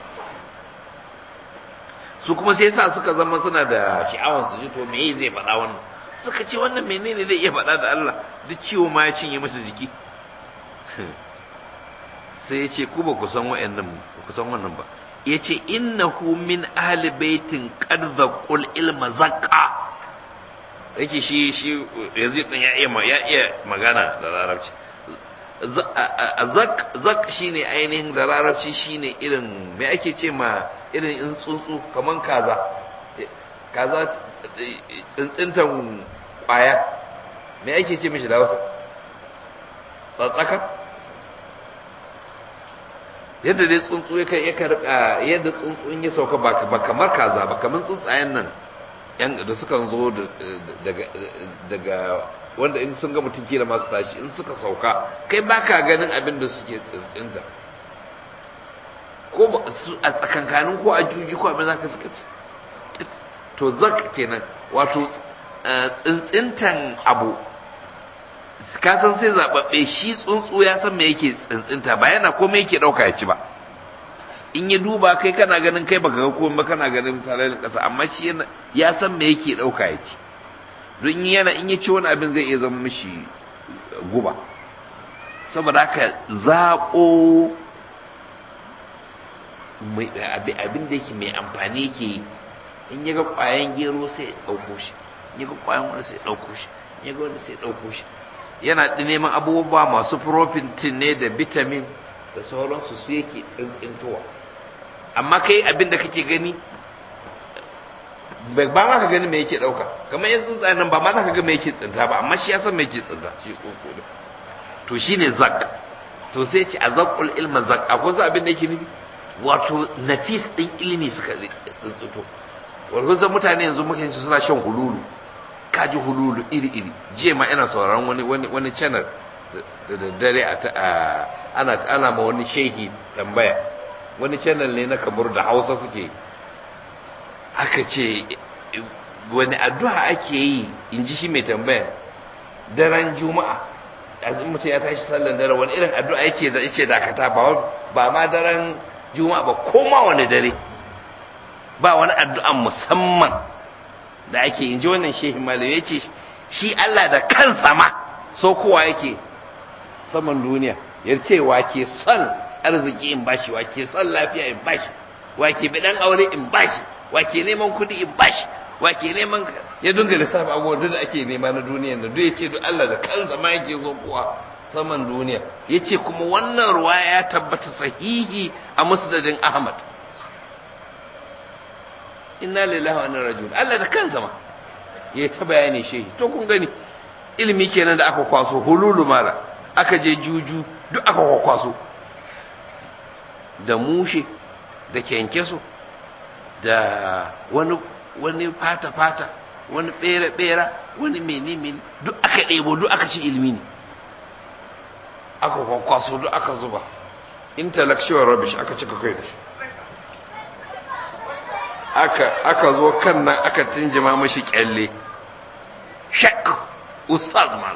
su kuma sai sa suka zama suna da sha'awar su ji to me zai faɗa wannan suka ce wannan menene zai iya faɗa da Allah duk ciwo ma ya cinye masa jiki sai ya ce ku ba ku san wa'annan ba ku san wannan ba ya ce innahu min ahli baitin qad zaqul ilma zaqa yake shi shi yazid din ya iya ya iya magana da larabci zak zak shine ainihin da larabci shine irin me ake ce ma irin in tsuntsu kaman kaza kaza tsintsintan kwaya me ake ce mishi da Hausa tsatsaka yadda dai tsuntsu ya kai ya karka yadda tsuntsu in ya sauka ba kamar kaza ba kamar tsuntsayen nan yan da suka zo daga daga wanda in sun ga mutum kila masu tashi in suka sauka kai baka ganin abin da suke tsintsinta ko a tsakankanin ko a juji ko abin zaka suka ci to zak kenan wato tsintsintan abu ka san sai zababbe shi tsuntsu ya san me yake tsintsinta ba yana komai yake dauka ya ci ba in ya duba kai kana ganin kai baka ga komai ba kana ganin falalin kasa amma shi ya san me yake dauka ya ci don yana in ya ci wani abin zai iya zama mishi guba saboda haka zaɓo abin da yake mai amfani yake in ya ga ƙwayan gero sai ya ɗauko shi in ya ga ƙwayan wani sai ya ɗauko shi in ya ga wani sai ya ɗauko shi yana neman abubuwa masu protein ne da vitamin da sauransu su yake tsintsintowa amma kai abin da kake gani ba ma ka gani me yake dauka kamar yan tsuntsayen nan ba ma za ka ga me yake tsinta ba amma shi ya san me yake tsinta shi koko da to shine zak to sai ce azaqul ilma zak akwai su abin da yake nufi wato nafis din ilimi suka tsintsito wato zan mutane yanzu muke suna shan hululu kaji hululu iri iri jiya ma ina sauraron wani wani wani channel da daddare a ana ana ma wani shehi tambaya wani channel ne na kamar da Hausa suke aka ce wani addu'a ake yi in ji shi mai tambaya daren juma'a azin mutum ya tashi sallan dare wani irin addu'a yake da yace dakata ba ba ma daren juma'a ba ko ma wani dare ba wani addu'a musamman da ake in ji wannan shehi malam ya ce shi Allah da kansa ma so kowa yake saman duniya ya ce wa ke son arziki in bashi wa ke son lafiya in bashi wa ke bidan aure in bashi wa ke neman kuɗi in bashi wa ke neman ya dunga lissafi abubuwan duk da ake nema na duniya da duk ya ce duk Allah da kansa ma yake zo kowa saman duniya ya ce kuma wannan ruwa ya tabbata sahihi a musnadin Ahmad inna lillahi wa inna ilaihi Allah da kansa ma ya ta bayani shehi to kun gani ilimi kenan da aka kwaso hululu mala aka je juju duk aka kwakwaso da mushe da kyankyaso da wani wani fata fata wani bera bera wani mene mene duk aka ɗebo duk aka ci ilimi ne aka kwakwaso duk aka zuba intellectual rubbish aka cika kai da shi aka aka zo kan nan aka tinjima mashi kyalle shak ustaz mal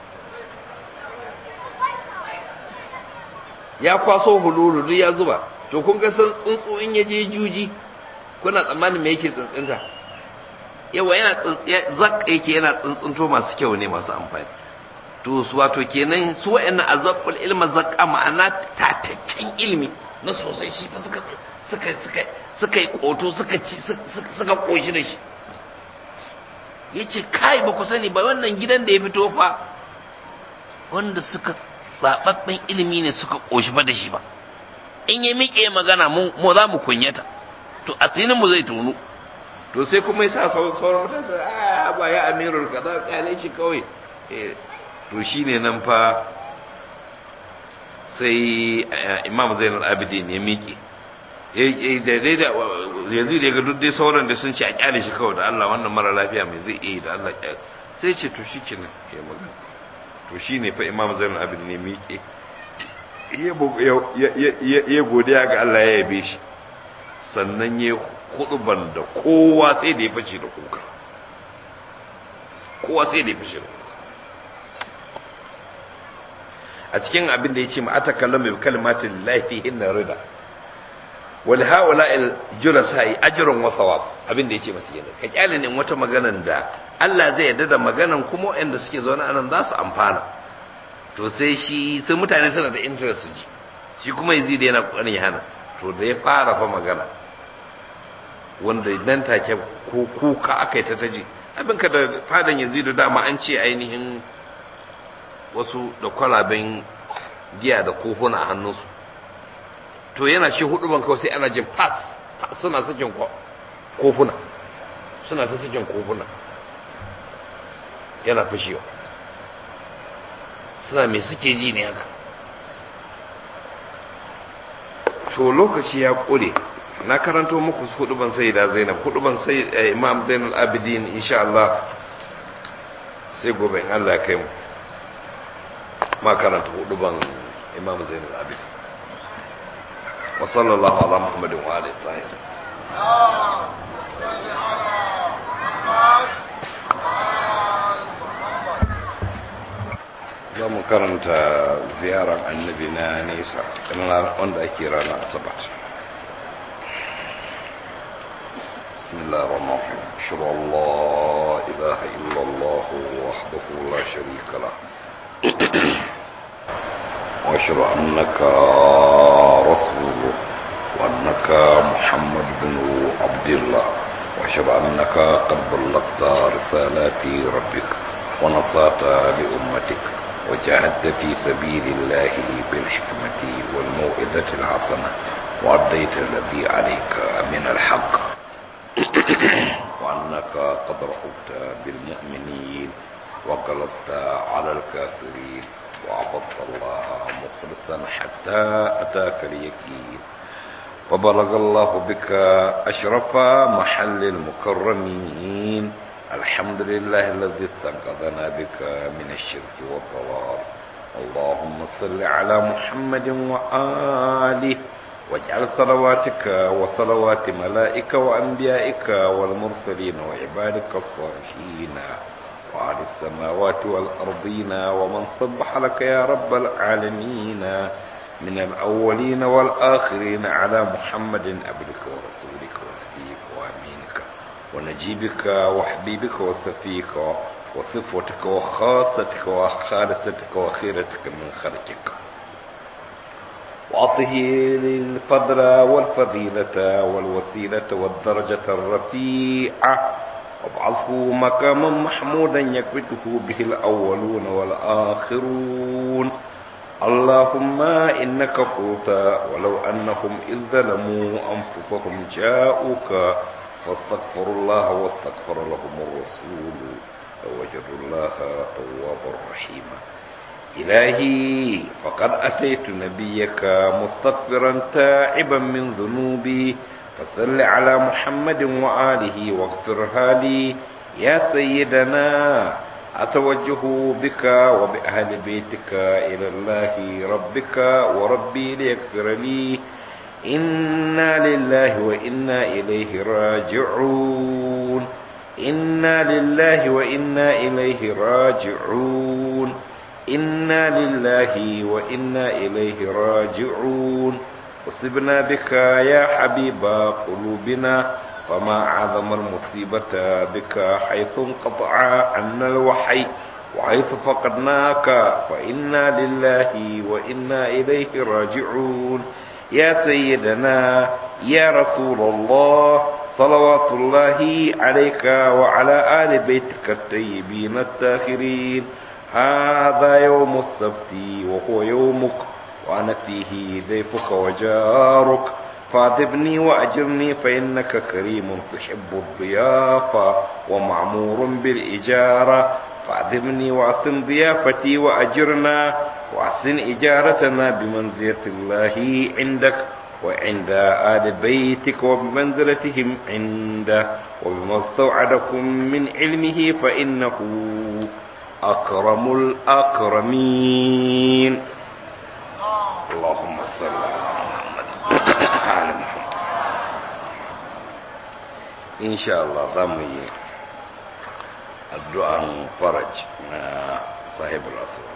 ya kwaso hululu duk ya zuba to kun ga san tsuntsu in ya je juji kuna tsammanin me yake tsuntsunta yawa yana tsuntsiya zak yake yana tsuntsunto masu kyau ne masu amfani to su wato kenan su wa'annan azabul ilma zakka ma'ana tataccen ilimi na sosai shi fa suka suka suka suka yi koto suka ci suka koshi da shi yace kai ba ku sani ba wannan gidan da ya fito fa wanda suka zababben ilimi ne suka koshi fa da shi ba in ya miƙe magana mu mu za mu kunyata to asinin mu zai tonu to sai kuma ya sa sauran mutane su a ba ya amirul kaza kyale shi kawai to shine nan fa sai imam zainal abidin ya miƙe daidai da yanzu da ga duk dai sauran da sun ce a kyale shi kawai da Allah wannan mara lafiya mai zai iya da Allah sai ce to shi kenan ya magana to shi ne fa imam zainal abidin ya miƙe ya godiya ga Allah ya yabe shi sannan ya ban da kowa sai da ya fashe da kuka kowa sai da ya fashe da kuka a cikin abin da ya ce ma'ata kallon mai kalmatin laifi hinna rida wal haula il julasa yi ajrun wa thawab abin da ya ce masu yana ka kyale ne wata maganan da Allah zai yarda da maganan kuma waɗanda suke zaune anan za su amfana to sai shi sai mutane suna da interest su ji shi kuma yanzu da yana kokarin ya hana to da ya fara fa magana wanda nan take ko kuka aka yi ta taji abin ka da fadan yanzu da dama an ce ainihin wasu da kwalaben giya da kofuna a hannunsu to yana cikin hudu ban kawai sai ana jin pass suna sakin kofuna suna ta sakin kofuna yana fashewa suna mai suke ji ne haka to lokaci ya kure na karanto muku hudu ban sai da zainab hudu ban sai imam zainal abidin insha Allah sai gobe in Allah ya kai mu ma karanta hudu ban imam zainal abidin wa sallallahu ala muhammadin wa alihi tahir za mu karanta ziyarar annabi na nesa wanda ake rana asabat بسم الله الرحمن الرحيم أشهد أن لا إله إلا الله وحده لا شريك له وأشهد أنك رسوله وأنك محمد بن عبد الله وأشهد أنك قد بلغت رسالات ربك ونصات لأمتك وجاهدت في سبيل الله بالحكمة والموعظة الحسنة وأديت الذي عليك من الحق وأنك قد رحبت بالمؤمنين وقلبت على الكافرين وعبدت الله مخلصا حتى أتاك اليقين وبلغ الله بك أشرف محل المكرمين الحمد لله الذي استنقذنا بك من الشرك والضلال اللهم صل على محمد وآله واجعل صلواتك وصلوات ملائك وأنبيائك والمرسلين وعبادك الصالحين وعلى السماوات والأرضين ومن صبح لك يا رب العالمين من الأولين والآخرين على محمد عبدك ورسولك ونبيك وأمينك ونجيبك وحبيبك وصفيك وصفوتك وخاصتك وخالصتك وخيرتك من خلقك وأعطه الفضل والفضيلة والوسيلة والدرجة الرفيعة وابعثه مقاما محمودا يكبته به الأولون والآخرون اللهم إنك قلت ولو أنهم إذ ظلموا أنفسهم جاءوك فاستغفروا الله واستغفر لهم الرسول فوجدوا الله توابا رحيما إلهي فقد أتيت نبيك مستغفرا تائبا من ذنوبي فصل على محمد وآله واغفرها لي يا سيدنا أتوجه بك وبأهل بيتك إلى الله ربك وربي ليغفر لي إنا لله وإنا إليه راجعون إنا لله وإنا إليه راجعون إنا لله وإنا إليه راجعون أصبنا بك يا حبيب قلوبنا فما عظم المصيبة بك حيث انقطع عنا الوحي وحيث فقدناك فإنا لله وإنا إليه راجعون يا سيدنا يا رسول الله صلوات الله عليك وعلى آل بيتك الطيبين الطاهرين هذا يوم السبت وهو يومك وأنا فيه ضيفك وجارك فاعذبني وأجرني فإنك كريم تحب الضيافة ومعمور بالإجارة فاعذبني وأصم ضيافتي وأجرنا وأحسن إجارتنا بمنزلة الله عندك وعند آل بيتك وبمنزلتهم عنده وبما استوعدكم من علمه فإنه أكرم الأكرمين اللهم صل على محمد آل محمد إن شاء الله ضمي الدعاء فرج صاحب الأسرار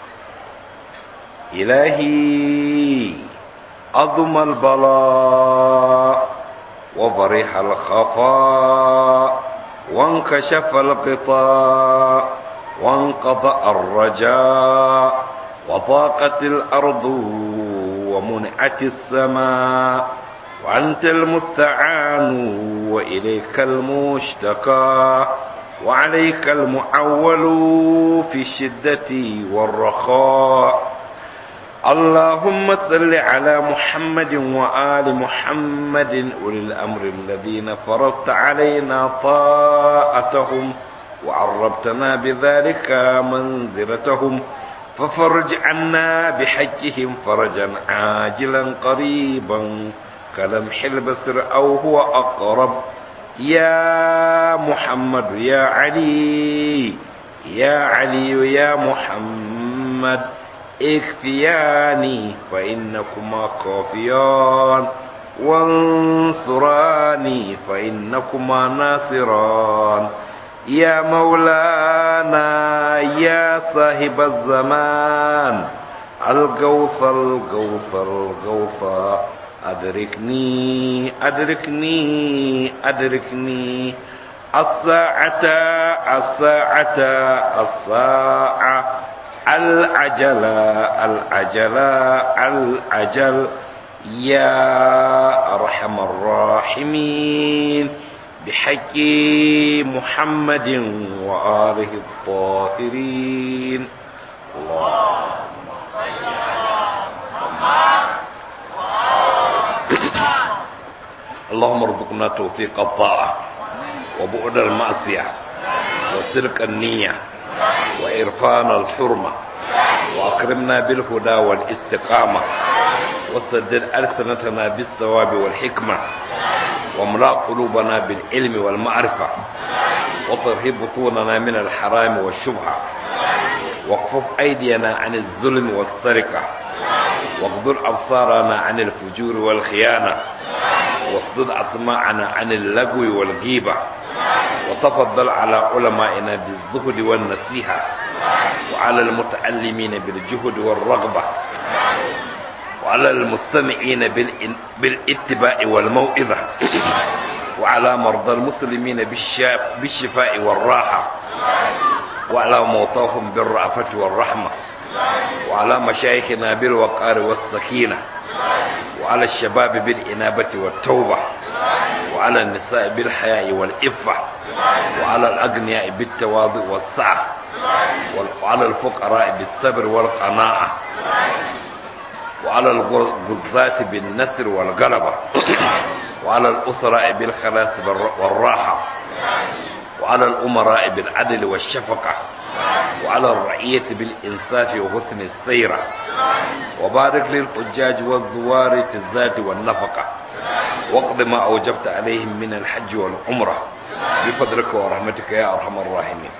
إلهي عظم البلاء وضرح الخفاء وانكشف الغطاء وانقضى الرجاء وضاقت الأرض ومنعت السماء وأنت المستعان وإليك المشتكى وعليك المعول في الشدة والرخاء اللهم صل على محمد وآل محمد أولي الأمر الذين فرضت علينا طاعتهم وعربتنا بذلك منزلتهم ففرج عنا بحجهم فرجا عاجلا قريبا كلمح البصر أو هو أقرب يا محمد يا علي يا علي يا محمد اكفياني فإنكما كافيان وانصراني فإنكما ناصران يا مولانا يا صاحب الزمان الغوث الغوث الغوث أدركني أدركني أدركني الساعة الساعة الساعة العجل العجل العجل يا أرحم الراحمين بحق محمد وآله الطاهرين اللهم صل على محمد اللهم ارزقنا توفيق الطاعة وبعد المعصية وسرق النية وإرفان الحرمة وأكرمنا بالهدى والاستقامة وسدد ألسنتنا بالثواب والحكمة واملأ قلوبنا بالعلم والمعرفة وطرهب بطوننا من الحرام والشبهة واكفف أيدينا عن الظلم والسرقة واغضر أبصارنا عن الفجور والخيانة واصدد أسماعنا عن اللغو والغيبة وتفضل على علمائنا بالزهد والنصيحة وعلى المتعلمين بالجهد والرغبة وعلى المستمعين بالاتباع والموئذة وعلى مرضى المسلمين بالشفاء والراحة وعلى موتاهم بالرأفة والرحمة وعلى مشايخنا بالوقار والسكينة وعلى الشباب بالإنابة والتوبة وعلى النساء بالحياء والإفة وعلى الأغنياء بالتواضع والسعة وعلى الفقراء بالصبر والقناعة وعلى الغزاة بالنسر والغلبة وعلى الأسراء بالخلاص والراحة وعلى الأمراء بالعدل والشفقة وعلى الرعية بالإنصاف وحسن السيرة وبارك للحجاج والزوار في الزاد والنفقة واقض ما أوجبت عليهم من الحج والعمرة بفضلك ورحمتك يا أرحم الراحمين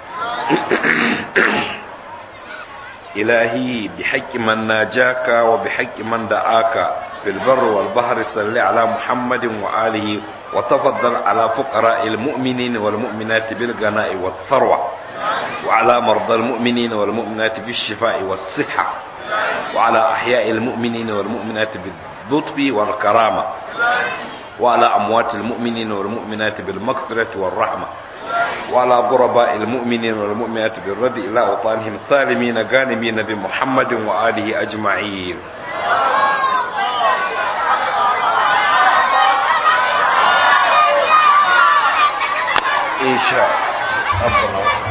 إلهي بحق من ناجاك وبحق من دعاك في البر والبحر صل على محمد وآله وتفضل على فقراء المؤمنين والمؤمنات بالغناء والثروة وعلى مرضى المؤمنين والمؤمنات بالشفاء والصحة وعلى أحياء المؤمنين والمؤمنات باللطف والكرامة وعلى أموات المؤمنين والمؤمنات بالمغفرة والرحمة وعلى غرباء المؤمنين والمؤمنات بالرد إلى أوطانهم سالمين غانمين بمحمد وآله أجمعين إن شاء الله